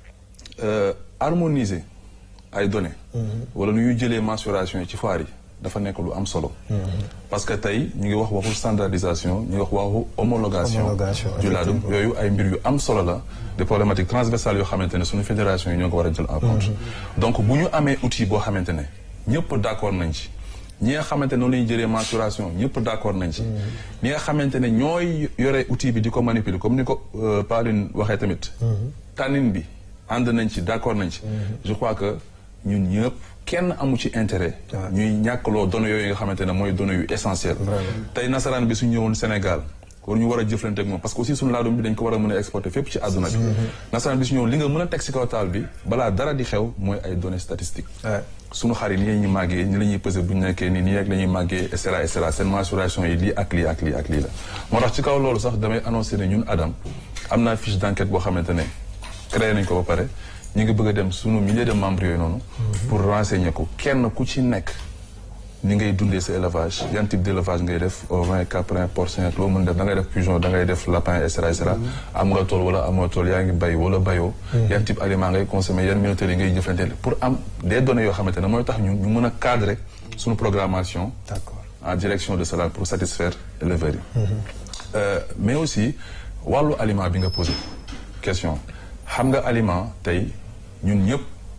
Speaker 1: euh, harmoniser ay données wala nu ñuy jëlee mensuration yi ci foire yi dafa nekk lu am solo parce que tey ñu ngi wax waxu standardisation ñu ngi wax waxu homologation
Speaker 2: Homologation,
Speaker 1: du laadum yooyu ay mbir yu am solo la des problématiques transversales yoo xamante ne suñu fédération yi ñoo ko war a jël en compte donc bu ñu amee outil boo xamante ne ñëpp d'accord nañ ci ñi nga xamante ne noonu la ñuy jëlee mensuration ñëpp d'accord nañ ci ñi nga xamante ne ñooy yore outil bi di ko manipuler comme ni ko euh, Pauline waxee tamit tànnin bi ànd nañ ci d'accord nañ ci je crois que ñun ñëpp kenn amu ci intérêt ñuy ñàkkloo données yooyu nga xamante ne mooy données yu essentielles tey nasaraan bi su ñëwoon Sénégal war ñu war a jëflante ak moom parce que aussi suñu laadum bi dañ ko war a mën a exporter fépp ci àdduna bi nasaraan bi su ñëwoon li nga mën a teg si kaw taal bi balaa dara di xew mooy ay données statistiques
Speaker 2: Ouais.
Speaker 1: suñu xar yi nii la ñuy màggee ni la ñuy pesé bu ñu nekkee nii nii rek la ñuy màggee et cetera et cetera seen mensuration yi lii ak lii ak lii ak lii la moo tax ci kaw loolu sax damay annoncé ne ñun Adam am naa fiche d'enquête boo xamante ne créé nañ ko ba pare ñu ngi bëgg a dem suñu milliers de membres yooyu noonu pour renseigner ko kenn ku ci nekk ni ngay dundee sa élevage yan type d' élevage ngay def ovin caprin porcin ak loo mën def da ngay def pigeon da ngay def lapin et cetera et cetera am nga tool wala amoo tool yaa ngi bay wala bayoo yan type aliment ngay consommer yan minuteurs yi ngay jëflante pour am des données yoo xamante ne mooy tax ñun ñu mën a cadrer suñu programmation
Speaker 2: D'accord.
Speaker 1: en direction de cela pour satisfaire éleveurs yi Euh, mais aussi wàllu aliment bi nga posé question xam nga aliment tey ñun ñëpp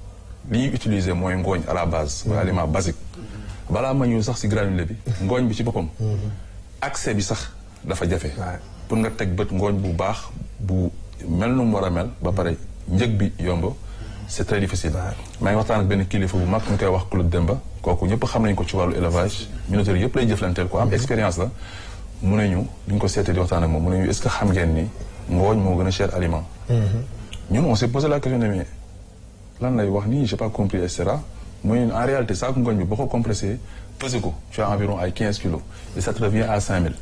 Speaker 1: li ñuy utiliser mooy ngooñ à la base mooy aliment basique balaa ma ñëw sax si granulé bi ngooñ bi ci boppam accès bi sax dafa jafe pour nga teg bët ngooñ bu baax bu mel nu mu war a mel ba pare njëg bi yomb c'est très difficile maa ngi waxtaan ak benn kilifa bu mag ñu koy wax Claude Demba kooku ñëpp xam nañ ko ci wàllu élevage minoterie yëpp lay jëflanteel ko am expérience la mu ne ñu bi ñu ko seetee di waxtaan ak moom mu ne ñu est-ce que xam ngeen ni ngooñ moo gën a cher aliment ñun on s'est posé la question ne mais lan lay wax nii j'ai pas compris et cetera mooy en réalité saako ngooñ bi boo ko compressé pesé ko tu as environ ay 15 kilos et ça te revient à 5000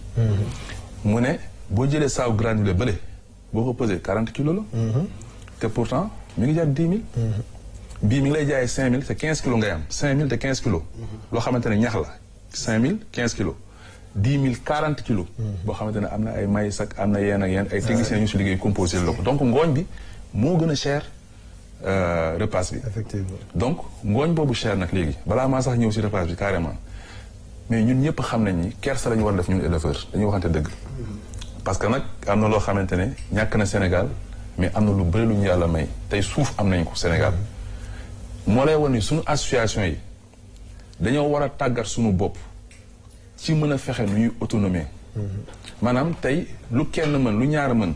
Speaker 1: mu ne boo jëlee saaku granulé bële boo ko pesé 40 kilos la te pourtant mi ngi jaar 10 000 bii mi ngi lay jaayee 5000 te 15 kilos ngay am 5000 te 15 kilos loo xamante ne ñax la 5000 15 kilos 10 000 40 kilos boo xamante ne am na ay maïs ak am na yenn ak yenn ay techniciens yu si liggéey composé la ko donc ngooñ bi moo gën a cher repas bi
Speaker 2: effectivement
Speaker 1: donc ngooñ boobu cher nag léegi balaa maa sax ñëw si repas bi carrément mais ñun ñëpp xam nañ ni kersa la ñu war a def ñun éleveur dañuy waxante dëgg parce que nag am na loo xamante ne ñàkk na Sénégal mais am na lu bëri lu ñu yàlla may tey suuf am nañ ko Sénégal moo lay wan ni suñu association yi dañoo war a tàggat suñu bopp ci mën a fexe nu ñuy autonomie maanaam tey lu kenn mën lu ñaar mën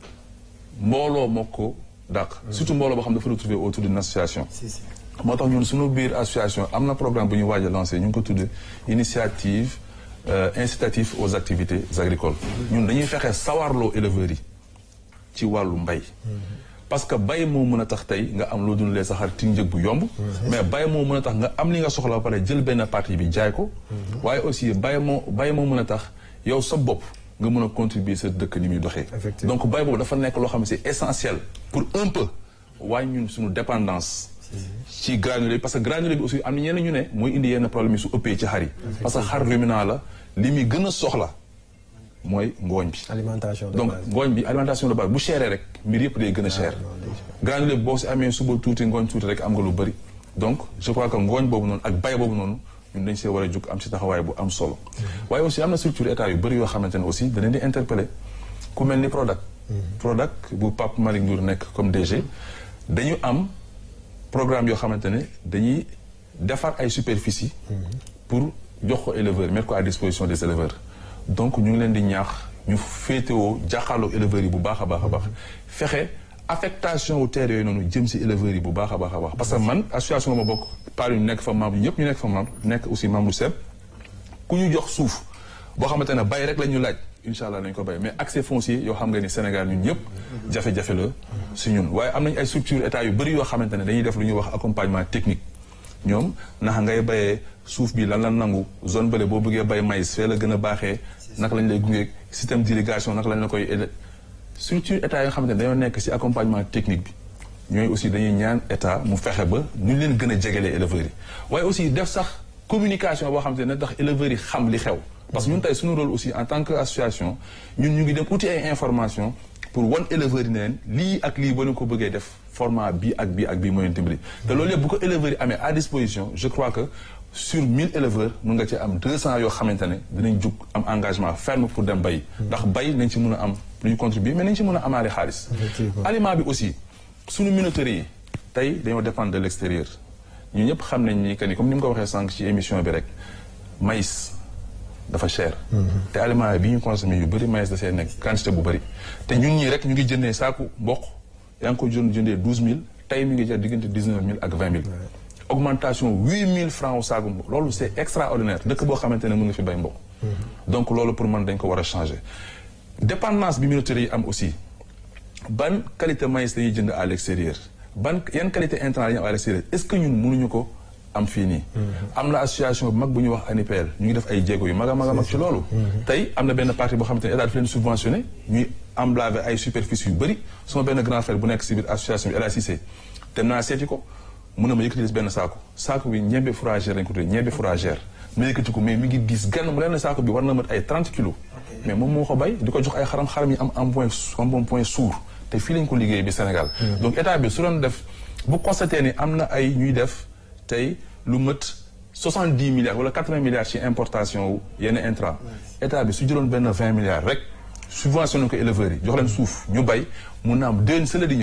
Speaker 1: mbooloo moo ko dàq surtout mbooloo boo xam dafa retrouver autour d'une association moo tax ñun suñu biir association am na programme bu ñu waaj a lancé ñu ngi ko tudd initiative incitative aux activités agricoles ñun dañuy fexe sawarloo éleveurs yi ci wàllu mbay parce que bay moo mën a tax tey nga am loo dundalee sa xar ci njëg bu yomb mais bay moo mën a tax nga am li nga soxla ba pare jël benn partie bi jaay ko waaye aussi bay moo bay moo mën a tax yow sa bopp nga mën a contribuer sa dëkk ni muy doxee donc bay boobu dafa nekk loo xam ne c'est essentiel pour un peu waaye ñun suñu dépendance ci granulé bi parce que granulé bi aussi am na ñenn ñu ne mooy indi yenn problème yi su ëppee ci xar yi parce que xar ruminant la li muy gën a soxla mooy ngooñ bi
Speaker 2: alimentation de
Speaker 1: donc
Speaker 2: base.
Speaker 1: ngooñ bi alimentation de base bu chéré rek mbir yëpp day gën a cher granulé bi boo si amee suba tuuti ngooñ tuuti rek am nga lu bëri donc je crois que ngooñ boobu noonu ak bay boobu noonu ñun dañ see war a jug am si taxawaay bu am solo waaye aussi am na structure état yu bëri yoo xamante ne aussi da leen di interpeller ku mel ni Prodac Prodac bu Pape Malick Ndour nekk comme DG dañu am programme yoo xamante ne dañuy defar ay superficie pour jox ko éleveurs mettre ko à disposition des éleveurs donc ñu ngi leen di ñaax ñu féetewoo jàkkaarloo éleveurs yi bu baax a baax a baax fexe affectation wu terre yooyu noonu jëm si éleveurs yi bu baax a baax a baax parce que man association ma bokk par ñu nekk fa membre ñëpp ñu nekk fa membre nekk aussi membre SEB ku ñu jox suuf boo xamante ne bay rek la ñu laaj incha allah nañ ko bay mais accès foncier yoo xam nga ni Sénégal ñun ñëpp jafe-jafe la si ñun waaye am nañ ay structure état yu bëri yoo xamante ne dañuy def lu ñuy wax accompagnement technique ñoom naka ngay bayee suuf bi lan la nangu zone bële boo bëggee bay maïs fee la gën a baaxee naka lañ lay gungeeg système d'irrigation naka lañ la koy aidé structure état yoo xamante ne dañoo nekk si accompagnement technique bi ñooy aussi dañuy ñaan état mu fexe ba ñu leen gën a jegelee éleveurs yi waaye aussi def sax communication boo xamante ne tax éleveurs yi xam li xew parce que ñun tey suñu rôle aussi en tant que association ñun ñu ngi dem uti ay information pour wan éleveurs yi ne leen lii ak lii ba ñu ko bëggee def format bii ak bii ak bii mooy leen dimbali te loolu yëpp bu ko éleveurs yi amee à disposition je crois que sur 1000 éleveurs mun nga ci am 200 yoo xamante ne dinañ jug am engagement ferme pour dem bay ndax bay nañ ci mun a am lu ñu contribuer mais nañ ci mun a amaale xaalis aliment bi aussi suñu minoterie yi tey dañoo dépendre de l'extérieur ñu ñëpp xam nañ ni que ni comme ni mu ko waxee sànq ci émission bi rek maïs dafa cher te aliment bi ñu consommé yu bëri maïs da see nekk quantité bu bëri te ñun ñii rek ñu ngi jëndee saaku mboq yaa ngi ko jënd jëndee 12000 tey mi ngi jar diggante 19000 ak 20000 augmentation 8000 francs au saaku mboq loolu c'est extraordinaire dëkk boo xamante ne mën nga fi bay mboq donc loolu pour man dañ ko war a changer dépendance bi minoterie yi am aussi ban qualité maïs dañuy jënd à l'extérieur ban yan qualité intrant yi am à l'extérieur est-ce que ñun mënuñu ko am fii nii am na association bu mag bu ñuy wax ANIPL ñu ngi def ay jéego yu mag a mag a mag ci loolu tey am na benn partie boo xamante ne état daf leen subventionné ñuy emblavé ay superficie yu bëri suma benn grand frère bu nekk si biir association bi El Hadj Cissé dem naa seeti ko mun na ma yëkkati benn saako saako bi ñebe fourragère lañ ko tuddee ñebe fourragère ma yëkkati ko mais mi ngi diis gann mu leen ne saako bi war na mat ay 30 kilos mais moom moo ko bay di ko jox ay xaram xaram yi am un point un bon point sourd te fii lañ ko liggéey bi Sénégal donc état bi su doon def bu constaté ni am na ay ñuy def tey lu mët 70 milliards wala 80 milliards ci importation wu yenn intrant état bi su jëloon benn 20 milliards rek subventionné ko éleveurs yi jox leen suuf ñu bay mun na am déwén sëla di ñëw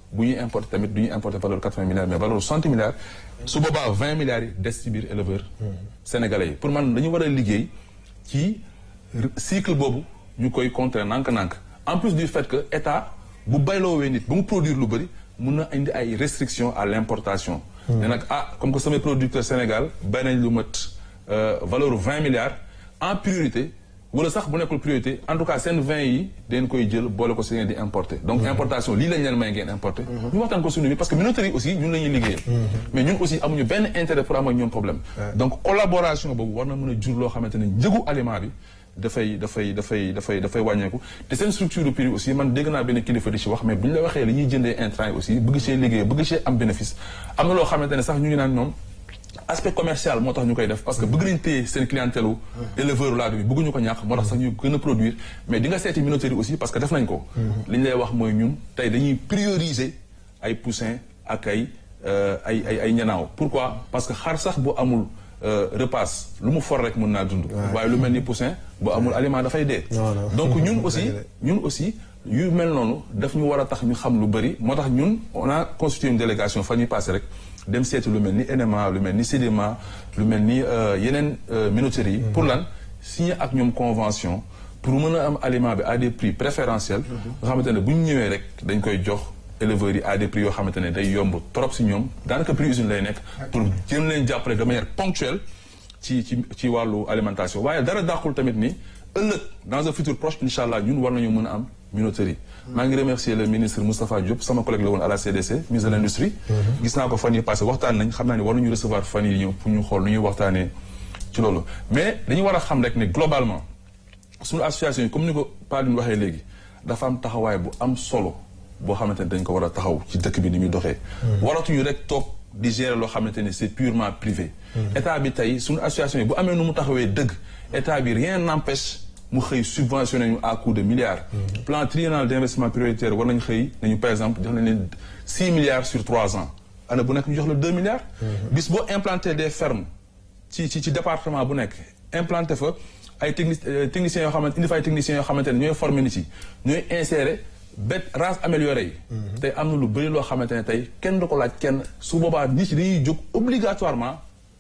Speaker 1: bu ñuy importer tamit du ñuy importer valeur quatre-vingts milliards mais valeur soixante milliards su boobaa vingt milliards yi des ci biir éleveur sénégalais yi pour man dañu war a liggéey ci cycle boobu ñu koy contrer nànk-nànk en plus du fait que état bu bayloowee nit ba mu produire lu bëri mun na indi ay restrictions à l'importation ne nag ah comme que samay producteur Sénégal bay nañ lu mat valeur vingt milliards en priorité wala sax bu nekkul priorité en tout cas seen vin yi dañ koy jël boole ko si ngeen di importer donc importation lii lañ leen may ngeen importer ñu waxtaan ko suñu bi parce que minoterie aussi ñun la ñuy liggéeyal mais ñun aussi amuñu benn intérêt pour am ak ñoom problème donc collaboration boobu war na mën a jur loo xamante ne njëgu aliment bi dafay dafay dafay dafay dafay wàññeeku te seen structure de prix aussi man dégg naa benn kilifa di ci wax mais bu ñu la waxee li ñuy jëndee intrant yi aussi bëgg see liggéey bëgg see am bénéfice am na loo xamante ne sax ñu ngi naan ñoom aspect commercial moo tax ñu koy def parce que bëgg nañ téye seen clientèle u éleveur laadu bi bëgguñu ko ñàkk moo tax sax ñu gën a produire mais di nga seeti minoterie aussi parce que def nañ ko li ñu lay wax mooy ñun tey dañuy prioriser ay poussin ak ay ay ay ay ñanaaw pourquoi parce que xar sax bu amul repasse lu mu for rek mën naa dund waaye lu mel ni poussin bu amul aliment dafay dee donc ñun aussi ñun aussi yu mel noonu daf ñu war a tax ñu xam lu bëri moo tax ñun on a constitué une délégation fa ñuy passé rek dem seeti lu mel ni NMA lu mel ni CDMA lu mel ni yeneen minoteries yi pour lan signer ak ñoom convention pour mën a am aliment bi à des prix préférentiels nga xamante ne bu ñu ñëwee rek dañ koy jox éleveurs yi à des prix yoo xamante ne day yomb trop si ñoom daanaka prix usine lay nekk pour jëm leen jàppale de manière ponctuelle ci ci ci wàllu alimentation waaye dara dàqul tamit ni ëllëg dans un futur proche incha allah ñun war nañu mën a am minoterie maa ngi remercier le ministre Moustapha Diop sama collègue la woon à la CDC ministre de l'industrie gis naa ko fan yi passé waxtaan nañ xam naa ne war nañu recevoir fan yi ñëw pour ñu xool nu ñuy waxtaanee ci loolu mais dañu war a xam rek ne globalement suñu association yi comme ni ko Padine waxee léegi dafa am taxawaay bu am solo boo xamante ne dañ ko war a taxaw ci dëkk bi ni muy doxee waratuñu rek toog di gérer loo xamante ne c'est purement privé état bi tey suñu association yi bu amee nu mu taxawee dëgg état bi rien n'empêche mu xëy subventionné ñu à coût de milliards plan triennal d'investissement prioritaire war nañu xëy nañu par exemple jox nañ leen six milliards sur trois ans année bu nekk ñu jox la deux milliards bis boo implanté des fermes ci ci ci département bu nekk implanté fa ay techni techniciens yoo xamante indi fa ay techniciens yoo xamante ne ñooy formé nit yi ñooy insérer bête race améliorée yi tey am na lu bëri loo xamante ne tey kenn du ko laaj kenn su boobaa nit yi dañuy jóg obligatoirement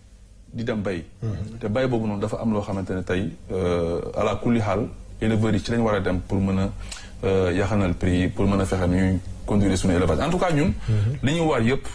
Speaker 1: di dem bay te bay boobu noonu dafa am loo xamante ne tey ala kulli xaal éleveurs yi ci lañ war a dem pour mën a yaxanal prix yi pour mën a fexe ñuy conduire suñu élevage en tout cas ñun li ñu war yëpp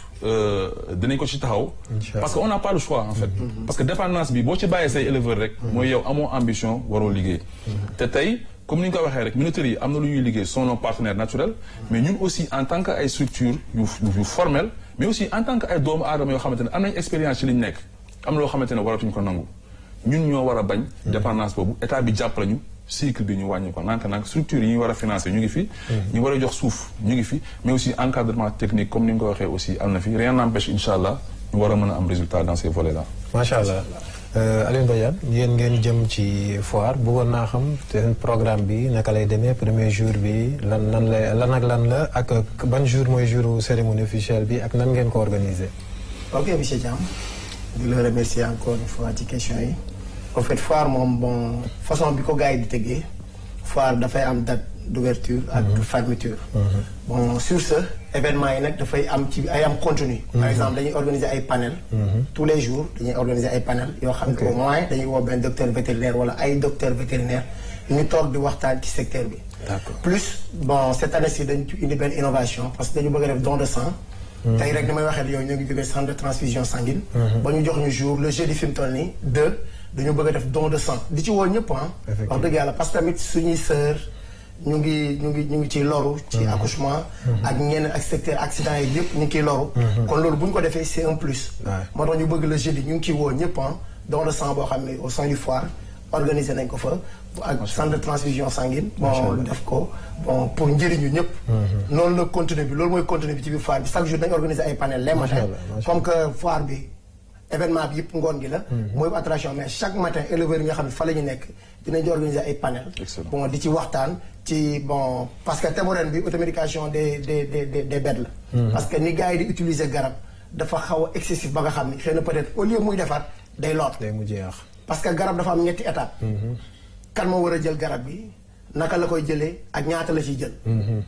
Speaker 1: dinañ ko ci taxaw parce que on n'a pas le choix en fait parce que dépendance bi boo ci bàyyee say éleveurs rek mooy yow amoo ambition waroo liggéey te tey comme ni ñu ko waxee rek minoteries yi am na lu ñuy liggéey sont nos partenaires naturels mais ñun aussi en tant que ay structures yu yu formelles mais aussi en tant que ay doomu aadama yoo xamante ne am nañ expérience ci li ñu nekk am na loo xamante ne waratuñ ko nangu ñun ñoo war a bañ dépendance boobu état bi jàppale ñu cycle bi ñu wàññi ko nank nank structure yi ñu war a financer ñu ngi fi ñu war a jox suuf ñu ngi fi mais aussi encadrement technique comme ni nga ko waxee aussi am na fi rien n'empêche incha allah ñu war a mën a am résultat dans ces volets là
Speaker 2: macha allah Alioune Badiane yéen ngeen jëm ci foire bëggoon naa xam seen programme bi naka lay demee premier jour bi lan lan lay lan ak lan la ak ban jour mooy jour cérémonie officielle bi ak nan ngeen ko organiser
Speaker 3: ok monsieur Thiam di la remercier encore une fois ci question yi en fait foire moom bon façon bi ko gars yi di tëggee foire dafay am date d'ouverture ak fermeture bon sur ce événement yi nag dafay am ci ay am contenu par exemple dañuy organiser ay panel tous les jours dañuy organiser ay panel yoo xam ne au moins dañuy woo benn docteur vétérinaire wala ay docteur vétérinaire ñu toog di waxtaan ci secteur bi plus bon cette année ci dañu indi benn innovation parce que dañu bëgg a def don de sang tey rek ni may waxee yow ñoo ngi jógee centre de transfusion sanguine ba ñu jox ñu jour le jeudi fi mu toll nii deux dañu bëgg a def don de sang di ci woo ñëpp ah wax dëgg yàlla parce que tamit suñuy sœur ñu ngi ñu ngi ñu ngi ciy loru ci accouchement ak ñenn ak secteur accident yi yëpp ñu ngi ciy loru kon loolu bu ñu ko defee c'est un plus moo tax ñu bëgg le jeudi ñu ngi ciy woo ñëpp ah don de sang boo xam ne au sein du foire organisé nañ ko fa ak centre de transfusion sanguine bon def ko bon pour njëriñu ñëpp noonu la contenu bi loolu mooy contenu bi ci biir foire bi chaque jour dañu organiser ay panel les matins comme que foire bi événement bi yëpp ngoon gi la mooy attraction mais chaque matin éleveurs yi nga xam ne fa la ñu nekk dinañ di organiser ay panel bon di ci waxtaan ci bon parce que thème ren bi automédication des des des des bêtes la parce que ni gars yi di utiliser garab dafa xaw a excessif ba nga xam ni xëy na peut-être au lieu muy defaat day loot
Speaker 2: day mujjee yàq
Speaker 3: parce que garab dafa am ñetti étape kan moo war a jël garab bi naka la koy jëlee ak ñaata la ciy jël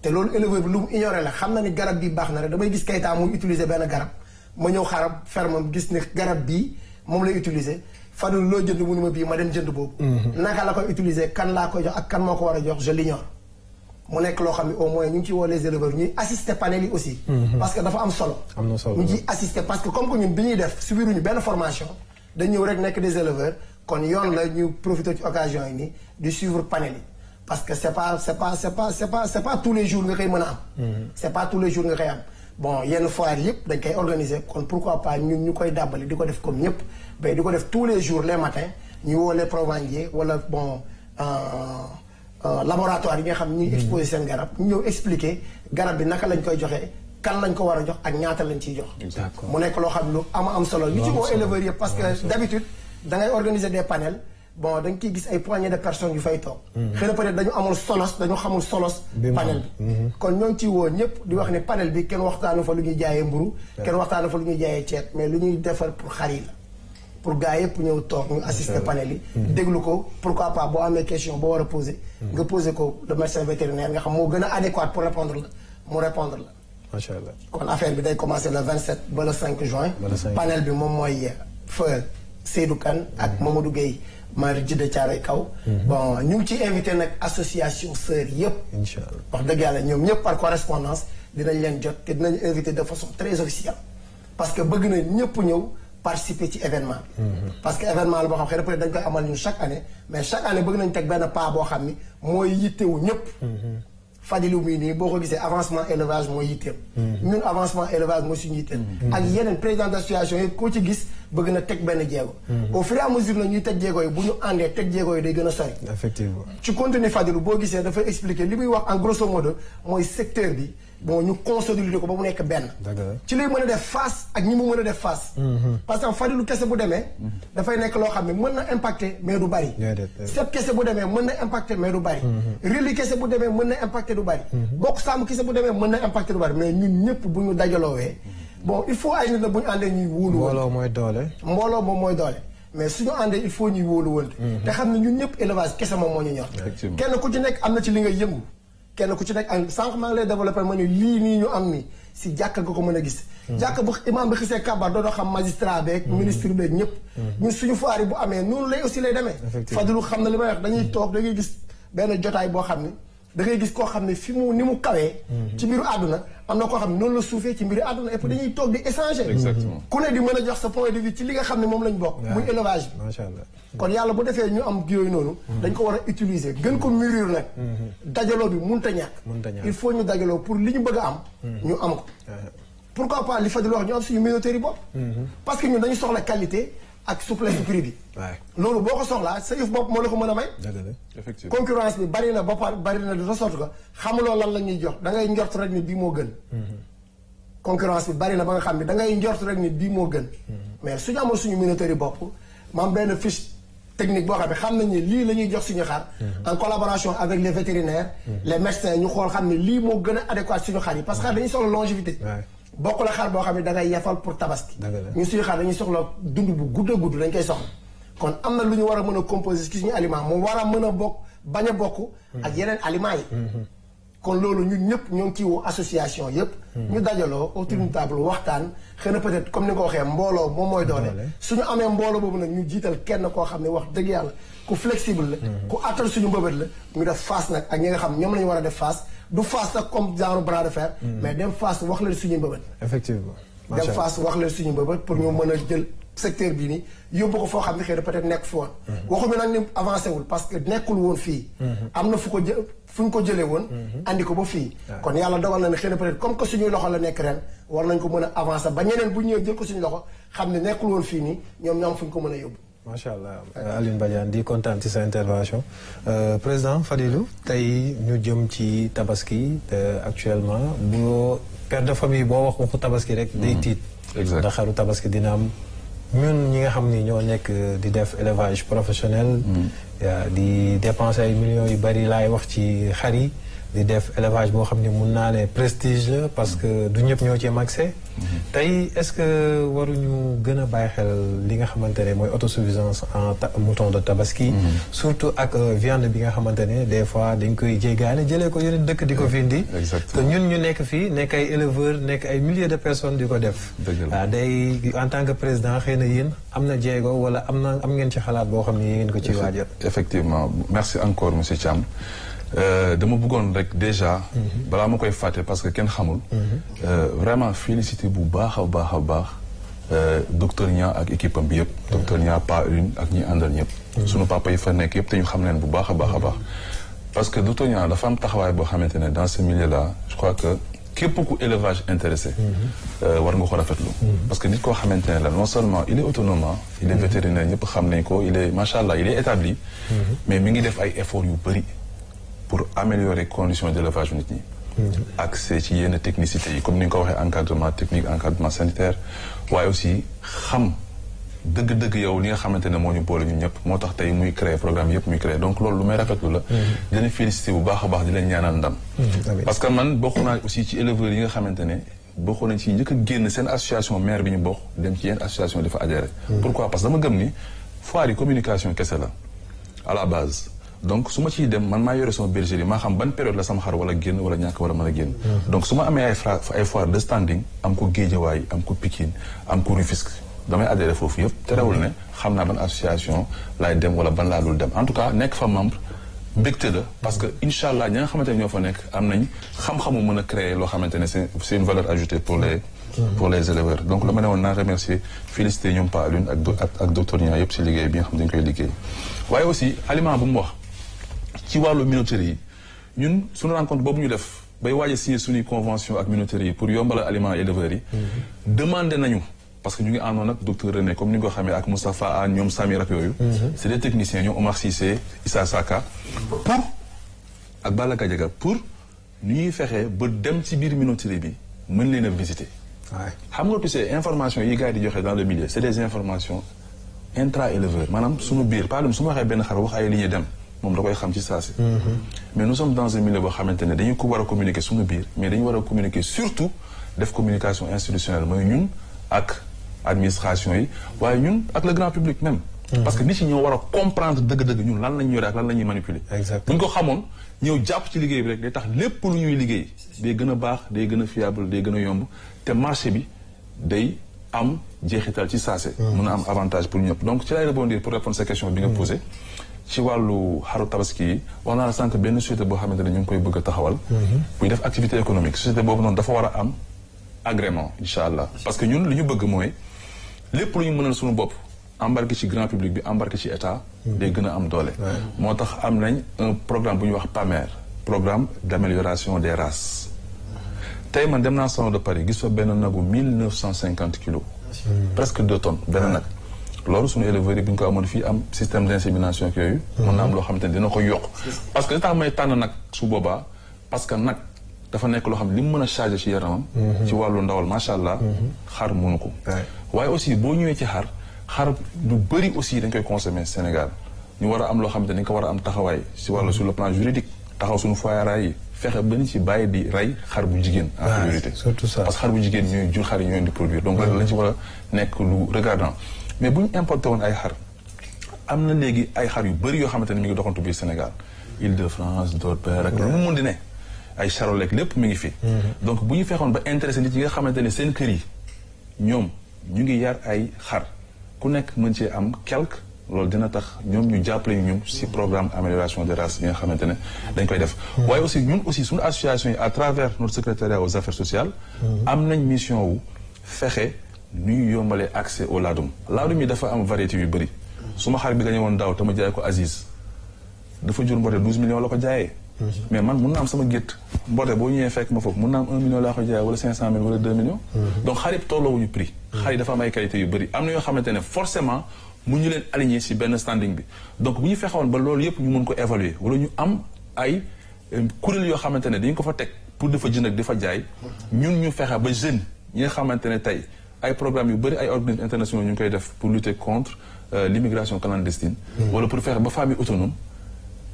Speaker 3: te loolu éleveur bi lu mu ignoré la xam na ni garab bi baax na rek damay gis Keita muy utiliser benn garab ma ñëw xarab fermam gis ni garab bii moom lay utiliser Fadul loo jënd mu ni ma bii ma dem jënd boobu. naka la koy utiliser kan laa koy jox ak kan moo ko war a jox je l'ignore mu nekk loo xam ne au moins ñu ngi ci woo les éleveurs ñuy assister panel yi aussi. parce que dafa am solo.
Speaker 2: am na solo
Speaker 3: ñu ciy assister parce que comme que ñun bi ñuy def subiruñu benn formation dañ ñëw rek nekk des éleveurs kon yoon la ñu profiter ci occasion yi nii di suivre panel yi. parce que c'est pas c'est pas c'est pas c'est pas c'est pas tous les jours nga koy mën a am. c'est pas tous les jours nga koy am. bon yenn foire yëpp dañ koy organiser kon pourquoi pas ñun ñu koy dàbbali di ko def comme ñëpp mais di ko def tous les jours les matins ñu woo les provendiers wala bon laboratoire yi nga xam ñuy exposer seen garab ñu ñëw expliquer garab bi naka lañ koy joxee kan lañ ko war a jox ak ñaata lañ ciy jox.
Speaker 2: D'accord.
Speaker 3: mu nekk loo xam lu am am solo. ñu ci woo éleveurs yëpp parce que d'habitude da ngay organiser des panels bon da nga ciy gis ay poignées de personnes yu fay toog. xëy na peut-être dañu amul solos dañu xamul solos.
Speaker 2: Bi mu
Speaker 3: panel bi. kon ñoo ngi ciy woo ñëpp di wax ne panel bi kenn waxtaanu fa lu ñuy jaayee mburu kenn waxtaanu fa lu ñuy jaayee ceeb mais lu ñuy defar pour xar yi la. pour gars yëpp ñëw toog ñu assister panel yi. déglu ko pourquoi pas boo amee question boo war a poser. nga poser ko le médecin vétérinaire nga xam moo gën a adéquat pour répondre la mu répondre la.
Speaker 2: macha allah.
Speaker 3: kon affaire bi day commencer le 27 ba le 5 juin.
Speaker 2: Ba le 5.
Speaker 3: panel bi moom mooy feu Seydou Kane ak Mamadou Gueye maire Jidda Thiaroye Kaw. bon ñu ngi ciy invité nag association sœurs yëpp.
Speaker 2: incha allah.
Speaker 3: wax dëgg yàlla ñoom ñëpp par correspondance dinañ leen jot te dinañ invité de façon très officielle parce que bëgg na ñëpp ñëw participer ci événement bi. parce que événement la boo xam xëy na peut-être dañ koy amal ñun chaque année mais chaque année bëgg nañ teg benn pas boo xam ni mooy yittewu ñëpp. Fadilou mii nii boo ko gisee avancement élevage mooy yitteem. ñun avancement élevage mooy suñu yitteem. ak yeneen président d'association yi koo ci gis bëgg na teg benn jéego. au fur et à mesure nag ñuy teg jéego yi bu ñu àndee teg jéego yi day gën a sori.
Speaker 2: effectivement.
Speaker 3: ci contenu Fadilou boo gisee dafay expliquer li muy wax en grosso modo mooy secteur bi bon ñu consolider ko ba mu nekk benn.
Speaker 2: Dëgg la.
Speaker 3: ci lay mën a def face ak ñi mu mën a def face. parce que Fadilou kese bu demee. dafay nekk loo xam ne mën na impacter mais du bari.
Speaker 2: Déedéet, déedéet.
Speaker 3: Sepp kese bu demee mën na impacter mais du bari. Reli kese bu demee mën na impacter du bari. Bokk Sàmm kese bu demee mën na impacter du bari mais ñun ñëpp bu ñu dajaloowee bon il faut ay nit la bu ñu àndee ñuy wóolu woon.
Speaker 2: mbooloo mooy doole.
Speaker 3: mbooloo moom mooy doole mais suñu àndee il faut ñuy wóolu wante te xam ne ñun ñëpp élevage kese moom moo ñu ñor
Speaker 1: Effectivement.
Speaker 3: kenn ku ci nekk am na ci li nga yëngu kenn ku ci nekk am sànq maa ngi lay développé ma ne lii nii ñu am ni si jàkk nga ko mën a gis jàkk bu imam bi xisee kabar dootoo xam magistrat beeg ministre beeg ñëpp ñun suñu foire yi bu amee noonu lay aussi lay demee
Speaker 2: Effectivement.
Speaker 3: Fadilou xam na li may wax dañuy toog da ngay gis benn jotaay boo xam ni da ngay gis koo xam ne fi mu ni mu kawee ci mbiru àdduna am na koo xam ne noonu la suufee ci mbiru àdduna et puis dañuy toog di échanger
Speaker 1: Exactement.
Speaker 3: ku ne di mën a jox sa point de vue ci li nga xam ne moom lañ bokk muy élevage bi
Speaker 2: macha allah.
Speaker 3: kon yàlla bu defee ñu am yooyu noonu dañ ko war a utiliser gën ko mûrir nag dajaloo bi munta ñàkk
Speaker 2: Munta ñàkk.
Speaker 3: il faut ñu dajaloo pour li ñu bëgg a am ñu am ko pourquoi pas li Fadil wax ñu am suñu minoterie bopp parce que ñun dañu soxla qualité ak souplesse prix bi
Speaker 2: waay
Speaker 3: loolu boo ko soxlaa sa yëf bopp moo la ko mën a may
Speaker 2: dëgg la.
Speaker 1: effectivement
Speaker 3: concurrence bi bari na ba par bari na de telle sorte que xamuloo lan la ñuy jox da ngay njort rek ni bii moo gën concurrence bi bari na ba nga xam ne da ngay njort rek ni bii moo gën mais suñu amoon suñu minoterie yi bopp maam benn fiche technique boo xam ne xam nañ ne lii la ñuy jox suñu xar en collaboration avec les vétérinaires les médecins ñu xool xam ne lii moo gën a adéquat suñu xar yi parce que xar dañuy soxla longévité
Speaker 2: waay
Speaker 3: bokk la xar boo xam ne da ngay yefal pour tabaski
Speaker 2: Dëgg la.
Speaker 3: ñun suñu xar dañuy soxla dund bu gudd a gudd dañ koy soxla kon am na lu ñu war a mën a composer ci suñu aliment mu war a mën a bokk bañ a bokk ak yeneen aliments yi kon loolu ñun ñëpp ñoo ngi ciy woo association yëpp ñu dajaloo autour d'une table waxtaan xëy na peut-être comme ni nga ko waxee mbooloo moom mooy doole
Speaker 2: Doole.
Speaker 3: suñu amee mbooloo boobu nag ñu jiital kenn koo xam ne wax dëgg yàlla ku flexible la ku attal suñu mbëbët la ñu def face nag ak ñi nga xam ñoom la ñu war a def face du face nag comme genre bras de fer mais dem face wax leen suñu mbëbët
Speaker 2: effectivement.
Speaker 3: dem
Speaker 2: macha allah
Speaker 3: face wax leen suñu mbëbët pour ñu mën a jël secteur bii nii yóbbu ko foo xam ne xëy na peut-être nekk fi woon waxuñu nag ni avancé wul parce que nekkul woon fii am na fu ko jë fu ñu ko jëlee woon andi ko ba fii kon yàlla dogal na ne xëy na peut-être comme que suñuy loxo la nekk ren war nañ ko mën a avancer ba ñeneen bu ñëwee jël ko suñu loxo xam ne nekkul woon fii nii ñoom ñoo am fu ñu ko mën a yóbbu
Speaker 2: macha allah Alioune Badiane di kontaan ci sa intervention Euh, président Fadilou tey ñu jëm ci tabaski te actuellement boo père de famille boo wax waxu tabaski rek. day tiit.
Speaker 1: Exact.
Speaker 2: ndax xaru tabaski dina am ñun ñi nga xam ni ñoo nekk di def élevage professionnel. yaa di dépenser ay millions yu bari laay wax ci xar yi di def élevage boo xam ne mun naa ne prestige la parce que du ñëpp ñoo ci am accès tey est-ce que waruñu gën a bàyyi xel li nga xamante ne mooy autosuffisance en ta- mouton de tabaski surtout ak euh, viande bi nga xamante ne des fois dañ koy jéggaane jëlee ko yeneen dëkk di ko fi indi te
Speaker 1: Exactement.
Speaker 2: ñun ñu nekk fii nekk ay éleveurs nekk ay milliers de personnes di ko def
Speaker 1: Dëgg la.
Speaker 2: waaw day en tant que président xëy na yéen am na jéego wala am na am ngeen ci xalaat boo xam ne yéen ko ci waajal
Speaker 1: effectivement merci encore monsieur Thiam Euh, dama bëggoon rek déjà balaa ma koy fàtte parce que kenn xamul euh, vraiment félicité bu baax a baax a baax euh, docteur Nia ak équipe am bi yëpp docteur Nia pas une ak ñi àndal ñëpp sunu papa yi fa nekk yëpp te ñu xam leen bu baax a baax a baax parce que docteur Nia dafa am taxawaay boo xamante ne dans ce milieu là je crois que képp ku élevage intéressé euh, war nga ko rafetlu parce que nit koo xamante ne la non seulement il est autonome hein, il est vétérinaire ñëpp xam nañ ko il est macha allah il est établi mais mi ngi def ay efforts yu bëri pour améliorer conditions d'élevage nit ñi accès ci yenn technicité yi comme ni nga ko waxee encadrement technique encadrement sanitaire waaye aussi xam dëgg-dëgg yow li nga xamante ne moo ñu boole ñun ñëpp moo tax tey muy créer programme yëpp muy créer donc loolu lu may rafetlu la di leen féliciter bu baax a baax di leen ñaanal ndam
Speaker 2: amiin.
Speaker 1: parce que man bokk naa aussi ci éleveurs yi nga xamante ne bokk nañ ci njëkk a génn seen association maire bi ñu bokk dem ci yenn association dafa adhéré pourquoi parce que dama gëm ni foire yi communication kese la à la base donc su ma ciy dem man maa yore sama bergerie maa xam ban période la sama xar wala génn wala ñàkk wala mën a génn donc su ma amee ay fra ay foire de standing am ko Géejawaay am ko Pikine am ko Rufisque damay adhéré foofu yëpp terewul ne xam naa ban association laay dem wala ban laa dul dem en tout cas nekk fa membre mbégte la parce que incha allah ñi nga xamante ne ñoo fa nekk am nañ xam-xamu mën a créer loo xamante ne c'est c'est une valeur ajoutée pour les pour les éleveurs donc la ma ne woon naa remercier féliciter ñoom Pa Alioune ak do- ak ak docteur Nia yëpp si liggéey bi nga xam ne dañu koy liggéey waaye aussi aliment bu mu wax ci wàllu minoterie yi ñun suñu rencontre boobu ñu def bay waaj a signé suñuy convention ak minoterie yi pour yombalal aliment éleveurs yi demandé nañu parce que ñu ngi àndoon ak docteur René comme ni nga ko xamee ak Moustapha Anne ñoom Sami ak yooyu c'est des techniciens ñoom Omar Cissé Issa Saka pour ak Balla Gadiaga pour nu ñuy fexee ba dem ci biir minoterie bi mën leen a visiter
Speaker 2: waay
Speaker 1: xam nga tu sais information yi gars yi di joxe dans le milieu c'est des informations intra éleveurs maanaam suñu biir par exemple su ma waxee benn xar wax ay li ñuy dem moom da koy xam ci saa si mais nous sommes dans un milieu boo xamante ne dañu ko war a communiquer suñu biir mais dañu war a communiquer surtout def communication institutionnelle mooy ñun ak administration yi waaye ñun ak le grand public même parce que nit ñi ñoo war a comprendre dëgg-dëgg ñun lan lañu yore ak lan la ñuy manipuler
Speaker 2: Exactement.
Speaker 1: bu ñu ko xamoon ñëw jàpp ci liggéey bi rek day tax lépp lu ñuy liggéey day gën a baax day gën a fiable day gën a yomb te marché bi day am jeexital ci saase. mën a am avantage pour ñëpp donc ci lay rebondir pour répondre sa question bi nga posé. ci wàllu xaru tabaski yi wax naa la sànq benn société boo xamante ne ñu ngi koy bëgg a taxawal. buy def activité économique société boobu noonu dafa war a am agrément incha allah parce que ñun li ñu bëgg mooy lépp lu ñu mënal suñu bopp embarqué ci grand public bi embarqué ci état. day gën a am doole. moo tax am nañ un programme bu ñuy wax PAMER programme d'amélioration des races. tey man dem naa salon de Paris gis fa benn nagu mille neuf cent cinquante kilos. presque deux tonnes benn nag. loolu suñu éleveurs yi bu ñu ko amoon fii am système d'insémination ak yooyu. mën na am loo xamante ne dina ko yokk. parce que li tax may tànn nag su boobaa parce que nag dafa nekk loo xam ne li mu mën a charger ci yaramam. ci wàllu ndawal macha allah. xar mënu ko. waaye aussi boo ñëwee ci xar xar lu bëri aussi dañ koy consommer Sénégal ñu war a am loo xamante ne dañ ko war a am taxawaay si wàllu sur le plan juridique taxaw suñu foyeraay yi fexe ba ñu ci bàyyi di rey xar bu jigéen. en priorité
Speaker 2: surtout ça
Speaker 1: parce que xar bu jigéen ñooy jur xar yi ñooy di produire donc loolu lañ ci war a nekk lu regardant mais bu ñu importé woon ay xar am na léegi ay xar yu bëri yoo xamante ne mi ngi doxantu biir Sénégal Île-de-France Dordogne ak lu mu mun di ne ay charolais lépp mi ngi fi. donc bu ñu fexoon ba intéressé nit yi nga xamante ne seen kër yi ñoom ñu ngi yar ay xar ku nekk mën cee am quelque loolu dina tax ñoom ñu jàppale ñu ci programme amélioration des races yi nga xamante ne dañ koy def. waaye aussi ñun aussi suñu association yi à travers notre secrétariat aux affaires sociales. am nañ mission wu fexe nu ñu yombalee accès au laadum. laadum yi dafa am variété yu bëri. suma xar bi nga ñëwoon daaw te ma jaay ko Aziz dafa jur mboote 12 millions la ko jaayee. mais man mun naa am sama gétt mboote boo ñëwee fekk ma foofu mun naa am 1 million laa ko jaayee wala 500 mille wala 2 millions. donc xar yëpp tolloowuñu prix. xar yi dafa am ay qualité yu bëri am na yoo xamante ne forcément mu ñu leen aligner ci benn standing bi donc bu ñu fexewoon ba loolu yëpp ñu mën ko évaluer wala ñu am ay kuréel yoo xamante ne dañu ko fa teg pour dafa jënd ak dafa jaay ñun ñu fexe ba jeune ñi nga xamante ne tey ay programmes yu bëri ay organismes internationaux ñu ngi koy def pour lutter contre l'immigration clandestine. wala pour fexe ba famille autonome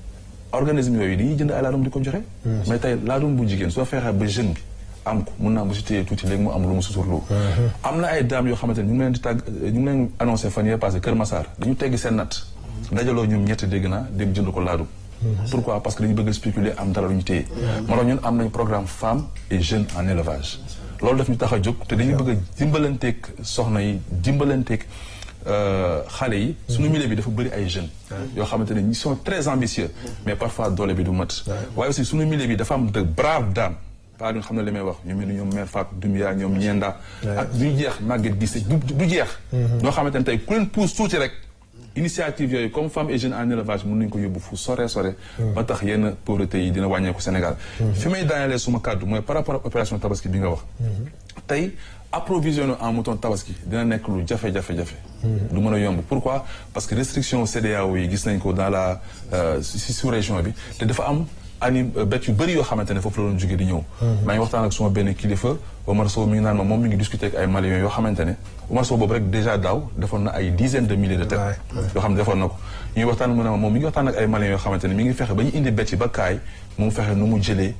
Speaker 1: organisme yooyu dañuy jënd ay laadum di ko joxe mais tey laadum bu jigéen soo fexee ba jeune bi am ko mun naa bu si téyee tuuti léegi mu am lu mu suturloo am na ay dames yoo xamante ne ñu ngi leen di tàgg ñu ngi leen annoncé fan yee passé Kër Massar dañu teggi seen natt dajaloo ñoom ñett dégg naa dem jënd ko laadum pourquoi parce que dañu bëgg a spéculer am dara lu ñu téye moo tax ñun am nañ programme femmes et jeunes en élevage loolu daf ñu tax a jóg te dañu bëgg a dimbalanteeg soxna yi dimbalanteeg xale yi suñu milieu bi dafa bëri ay jeunes yoo xamante ne ils sont très ambitieux mais parfois doole bi du mat waaye aussi suñu milieu bi dafa am de braves dames pas nga xam ne li may wax ñu mel ni ñoom mère Fatou Doumbia ñoom ñeenda ak du jeex màgget gise du du jeex ñoo xamante ne tey ku leen pousse tuuti rek initiative yooyu comme femme et jeunes en élevage mën nañu ko yóbbu fu sore sore ba tax yenn pauvreté yi dina wàññeeku Sénégal fi may daanelee suma kàddu mooy par rapport ak opération tabaski bi nga wax tey approvisionner en mouton tabaski dina nekk lu jafe-jafe-jafe du mën a yomb pourquoi parce que restriction CEDEAO yi gis nañ ko dans la si sous région bi te dafa am ani bet yu bëri yoo xamante ne foofu la doon jógee di ñëw maa ngi waxtaan ak suma benn kilifa Omar Sow mi ngi naan ma moom mi ngi discuter ak ay Maliens yoo xamante ne Omar Sow boobu rek déjà daaw defoon na ay dizaines de milliers de têtes yoo xam ne defoon na ko ñuy waxtaan mu ne ma moom mi ngi waxtaan ak ay Maliens yoo xamante ne mi ngi fexe ba ñu indi bet yi ba kaay mu fexe nu mu jëlee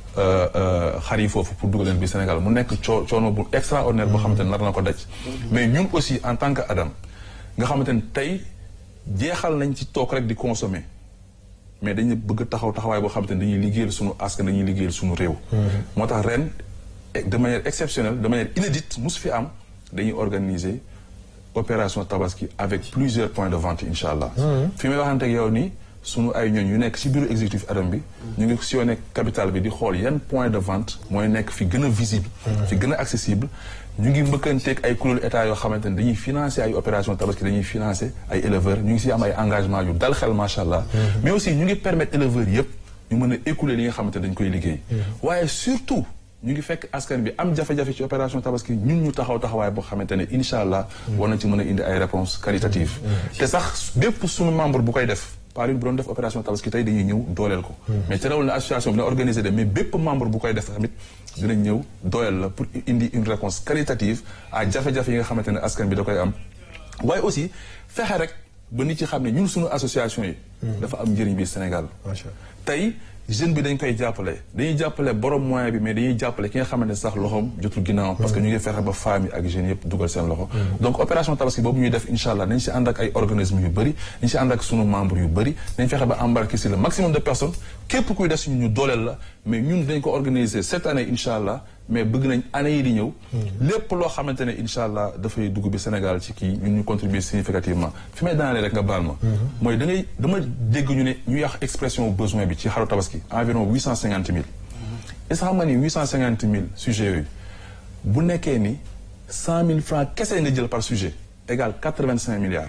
Speaker 1: xar yi foofu pour dugal leen bi Sénégal mu nekk coo coono bu extraordinaire boo xamante ne nar na ko daj mais ñun aussi en tant que Adam nga xamante ne tey jeexal nañ ci toog rek di consommer mais dañu bëgg taxaw taxawaay boo xamante ne dañuy liggéeyal suñu askan dañuy liggéeyal suñu réew moo tax ren de manière exceptionnelle de manière inédite musu fi am dañuy organiser opération tabaski avec plusieurs points de vente incha allah fi may waxante ak yow nii sunu ay ñooñ yu nekk ci bureau exécutif adam bi ñu ngi sillonné capitale bi di xool yan point de vente mooy nekk fi gën a visible fi gën a accessible ñu ngi mbëkkanteeg ay kuréelu état yoo xamante ne dañuy financer ay opération tabaski dañuy financer ay éleveurs ñu ngi si am ay engagement yu dal xel macha allah mais aussi ñu ngi permettre éleveurs yëpp ñu mën a écouler li nga xamante ne dañ koy liggéey waaye surtout ñu ngi fekk askan bi am jafe-jafe ci opération tabaski ñun ñu taxaw taxawaay boo xamante ne incha allah war na ci mën a indi ay réponses qualitatives te sax bépp suñu membre bu koy def par une bu doon def opération tabaski tey dañuy ñëw dooleel ko mais terewul na association bi na organisé de mais bépp membre bu koy def tamit dinañ ñëw dooleel la pour indi une réponse qualitative à jafe-jafe yi nga xamante ne askan bi da koy am waaye aussi fexe rek ba nit ci xam ne ñun suñu association yi dafa am njëriñ bi Sénégal tey jeune bi dañ koy jàppale dañuy jàppale borom moyen bi mais dañuy jàppale ki nga xamante ne sax loxoom jotul ginnaaw parce que ñu ngi fexe ba femmes yi ak jeunes yëpp dugal seen loxo donc opération tabaski boobu ñuy def incha allah dañ si ànd ak ay organismes yu bëri dañ si ànd ak sunu membres yu bëri dañ fexe ba embarquer si le maximum de personnes képp kuy def si ñu dooleel la mais ñun dañ ko organiser cette année incha allah mais bëgg nañ année yi di ñëw lépp loo xamante ne incha allah dafay dugg bi Sénégal ci kii ñun ñu contribuer significativement fi may daanalee rek nga baal ma mooy da ngay dama dégg ñu ne ñu yàq expression besoin bi ci xaru tabaski environ huit cent cinquante mille est-ce que xam nga ni huit cent cinquante mille sujets yooyu bu nekkee ni cent mille francs kese nga jël par sujet égal quatre vingt cinq milliards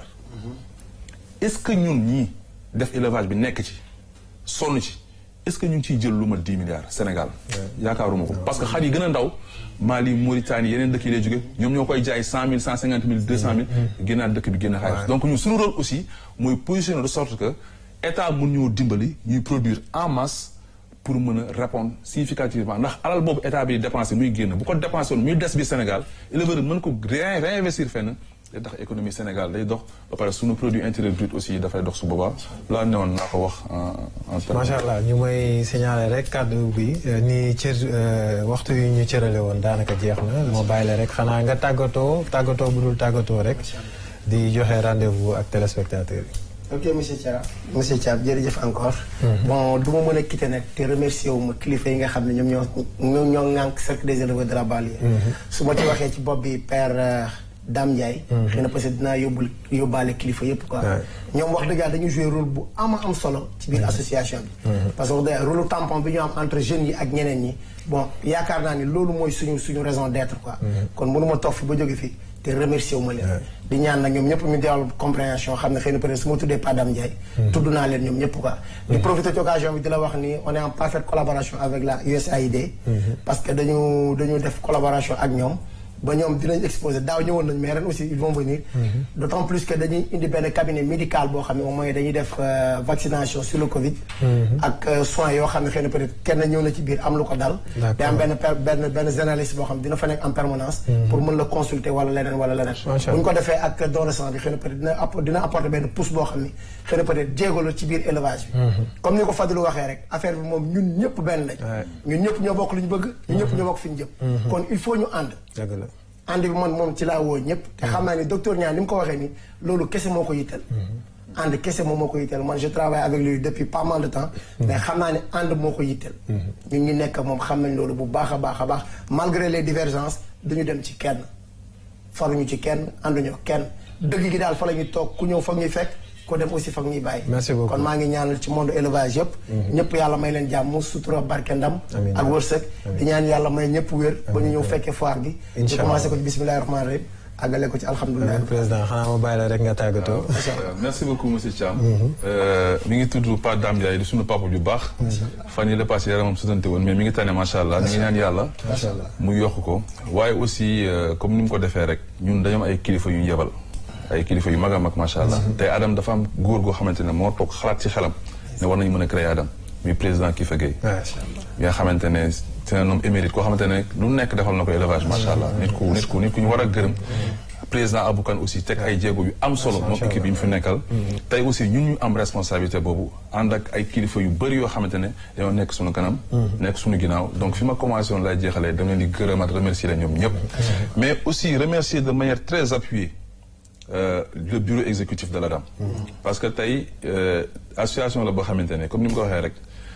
Speaker 1: est-ce que ñun ñii def élevage bi nekk ci sonn ci est-ce que ñu ngi ciy jël lu ma dix milliards Sénégal yaakaaruma ko parce que xar yi gën a ndaw Mali Mauritanie yeneen dëkk yi lay jóge ñoom ñoo koy jaay cent mille cent cinquante mille deux cent mille génnaat dëkk bi génn xaalis donc ñun suñu rôle aussi mooy positionner de sorte que état mun ñoo dimbali ñuy produire en masse pour mën a répondre significativement ndax alal boobu état bi dépensé muy génn bu ko dépensé woon muy des bi Sénégal éleveur mën ko réinvestir fenn day tax économie Sénégal day dox ba pare suñu produit intérieur brut aussi dafay dox su boobaa laa newoon naa ko wax en terme
Speaker 2: macha allah ñu may signaler rek kàddu bi ni cër waxtu yi ñu cërale woon daanaka jeex na moo bàyyi la rek xanaa nga tàggatoo tàggatoo bu dul tàggatoo rek di joxe rendez-vous ak téléspectateurs yi.
Speaker 3: ok monsieur Thiam monsieur Thiam jërëjëf encore. bon du ma mën a quitter nag te remercier wu ma kilifa yi nga xam ne ñoom ñoo ñoom ñoo ŋànk cercle des éleveurs de la banlieue. su ma ci waxee ci bopp bi père Dame Ndiaye. xëy na parce que dinaa yóbbul yóbbaale kilifa yëpp quoi. ñoom wax dëgg yàlla dañu jouer rôle bu ama am solo ci biir association bi. parce que wax dëgg rôle tampon bi ñu am entre jeunes yi ak ñeneen ñi bon yaakaar naa ni loolu mooy suñu suñu raison d'être quoi. kon mënu ma toog fi ba jóge fi. te remercier wu ma leen di ñaan nag ñoom ñëpp ñu deewal compréhension xam ne xëy na peut être su ma tuddee pas Dame Ndiaye tudd naa leen ñoom ñëpp quoi di profiter ci occasion bi di la wax ni on est en parfaite collaboration avec la USAID parce que dañu dañu def collaboration ak ñoom ba ñoom dinañ exposé daaw ñëwoon nañ mais ren aussi ils vont venir d' autant plus que dañuy indi benn cabinet médical boo xam ne moom mooy dañuy def euh, vaccination sur le Covid ak euh, soins yoo xam ne xëy na peut être kenn ñëw na ci biir am lu ko dal
Speaker 2: D'accord.
Speaker 3: day am benn per- benn benn généraliste boo xam ne dina fa nekk en permanence pour mën la consulter wala leneen wala leneen
Speaker 2: Macha
Speaker 3: bu ñu
Speaker 2: Allah.
Speaker 3: ko defee ak don de sang bi xëy na peut être dina app- dina apporter benn pousse boo xam ni xëy na peut être jéego la ci biir élevage bi comme ni ko Fadilou waxee rek affaire bi moom ñun ñëpp benn lañ
Speaker 2: Ouais.
Speaker 3: ñun ñëpp ñoo bokk lu ñu bëgg ñun ñëpp ñoo bokk fi ñu jëm kon il faut ñu ànd
Speaker 2: dëgg la
Speaker 3: ànd bi man moom ci laa woo ñëpp te xam naa ni docteur Niang ni mu ko waxee ni loolu kese moo ko yitteel ànd kese moom moo ko yitteel man je travaille avec lui depuis pas mal de temps mais xam naa ne ànd moo ko yitteel ñun ñu nekk moom xam nañ loolu bu baax a baax a baax malgré les divergences duñu dem ci kenn faruñu ci kenn ànduñu kenn dëgg gi daal fa la ñuy toog ku ñëw foog ñuy fekk ku dem aussi foog ñuy bàyyi
Speaker 2: Merci beaucoup.
Speaker 3: kon maa ngi ñaanal ci monde élevage yëpp ñëpp yàlla may leen jàmm sutura barke ndam
Speaker 2: Amiin.
Speaker 3: ak wërsëg di ñaan yàlla may ñëpp wér ba ñu ñëw fekkee foire bi ñu
Speaker 2: Inch'Allah.
Speaker 3: commencé ko ci bismillahi rahmaani rahim àggale ko ci alhamdulilah
Speaker 2: président xanaa ma bàyyi la rek nga tàggatoo
Speaker 1: merci beaucoup monsieur Thiam. mi ngi tudd Pa Dame Ndiaye di suñu papa ju baax. fan yii la passé yaramam sutante woon mais mi ngi tane macha allah ñu ngi ñaan yàlla.
Speaker 2: Macha Allah.
Speaker 1: mu yokk ko waaye aussi euh, comme ni mu ko defee rek ñun dañoo am ay kilifa yu ñu yebal. ay kilifa yu mag a mag macha allah. tey Adam dafa am góor goo xamante ne moo toog xalaat ci xelam ne war nañu mën a créer Adam muy président Kifa Gueye.
Speaker 2: macha allah
Speaker 1: bi nga xamante ne c'est un homme émérite koo xamante ne lu nekk defal na ko élevage macha allah nit ku nit ku nit ku ñu war a gërëm président Aboukan aussi teg ay jéego yu am solo moom équipe yi mu fi nekkal tey aussi ñun ñu am responsabilité boobu ànd ak ay kilifa yu bëri yoo xamante ne dañoo nekk suñu kanam nekk suñu ginnaaw donc fi ma commencé woon laay jeexalee dama leen di gërëmaat remercier leen ñoom ñëpp mais aussi remercier de manière très appuyée euh, le bureau exécutif de l'ADAM parce que tey euh, association la boo xamante ne comme ni mu ko waxee rek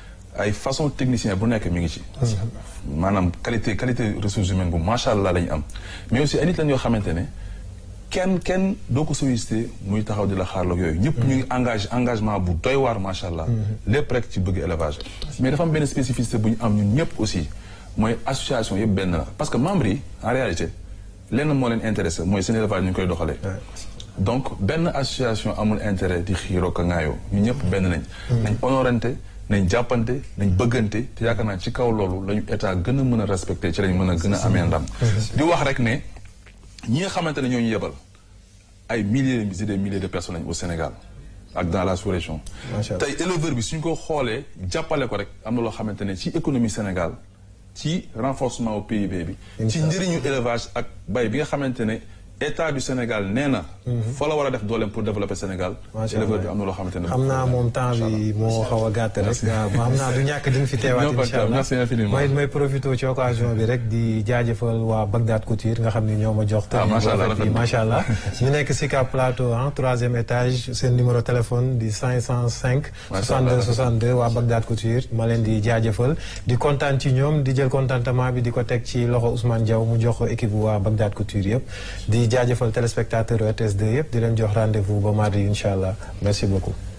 Speaker 1: ay façon technicien bu nekk mi ngi ci maanaam qualité qualité ressources humaines bu macha allah la ñu am mais aussi ay nit lañ yoo xamante ne kenn kenn doo ko sollicité muy taxaw di la xaarloog yooyu ñëpp ñu ngi engagé engagement bu doy waar macha allah lépp rek ci bëgg élevage mais dafa am benn spécificité bu ñu am ñun ñëpp aussi mooy association yëpp benn la parce que membres yi en réalité lenn moo leen intéressé mooy seen élevage ñu koy doxalee donc benn association amul intérêt di xiiroo ka ŋaayoo ñu ñëpp benn nañ nañ honorante nañ jàppante nañ bëggante te yaakaar naa ci kaw loolu la ñu état gën a mën a respecté ci lañ mën a gën a amee ndam di wax rek ne ñi nga xamante ne ñoo ñu yebal ay milliers et des milliers de personnes lañ au Sénégal ak dans la sous-région
Speaker 2: Macha Allah.
Speaker 1: tey éleveur bi suñ ko xoolee jàppale ko rek am na loo xamante ne ci économie Sénégal ci renforcement au PIB bi ci njëriñu élevage ak bay bi nga xamante ne état du Sénégal nee na fa la war a def dooleem pour développer Sénégal
Speaker 2: Macha
Speaker 1: éleveur
Speaker 2: Allah.
Speaker 1: bi am na loo xamante ne
Speaker 2: xam naa moom temps bi moo xaw a gàtt rek waaw xam naa du ñàkk di nga fi teewaat
Speaker 1: Non, pas
Speaker 2: incha allah
Speaker 1: merci infiniment.
Speaker 2: may may profité ci occasion bi rek di jaajëfal waa Bagdad Couture nga xam ni ñoo ma jox
Speaker 1: Ah,
Speaker 2: tenue
Speaker 1: macha
Speaker 2: bu
Speaker 1: Allah,
Speaker 2: rafet bi
Speaker 1: rafet na.
Speaker 2: macha allah ñu nekk Sicap Plateau ah troisième étage seen numéro téléphone di 505
Speaker 1: Macha
Speaker 2: 62
Speaker 1: Allah.
Speaker 2: 62 waa Bagdad Couture ma leen di jaajëfal di kontaan ci ñoom di jël contentement bi di ko teg ci loxo Ousmane Diaw mu jox ko équipe bu waa Bagdad Couture yëpp di jaajëfal téléspectateur RTS2 yëpp di leen jox rendez-vous ba mardi incha allah merci beaucoup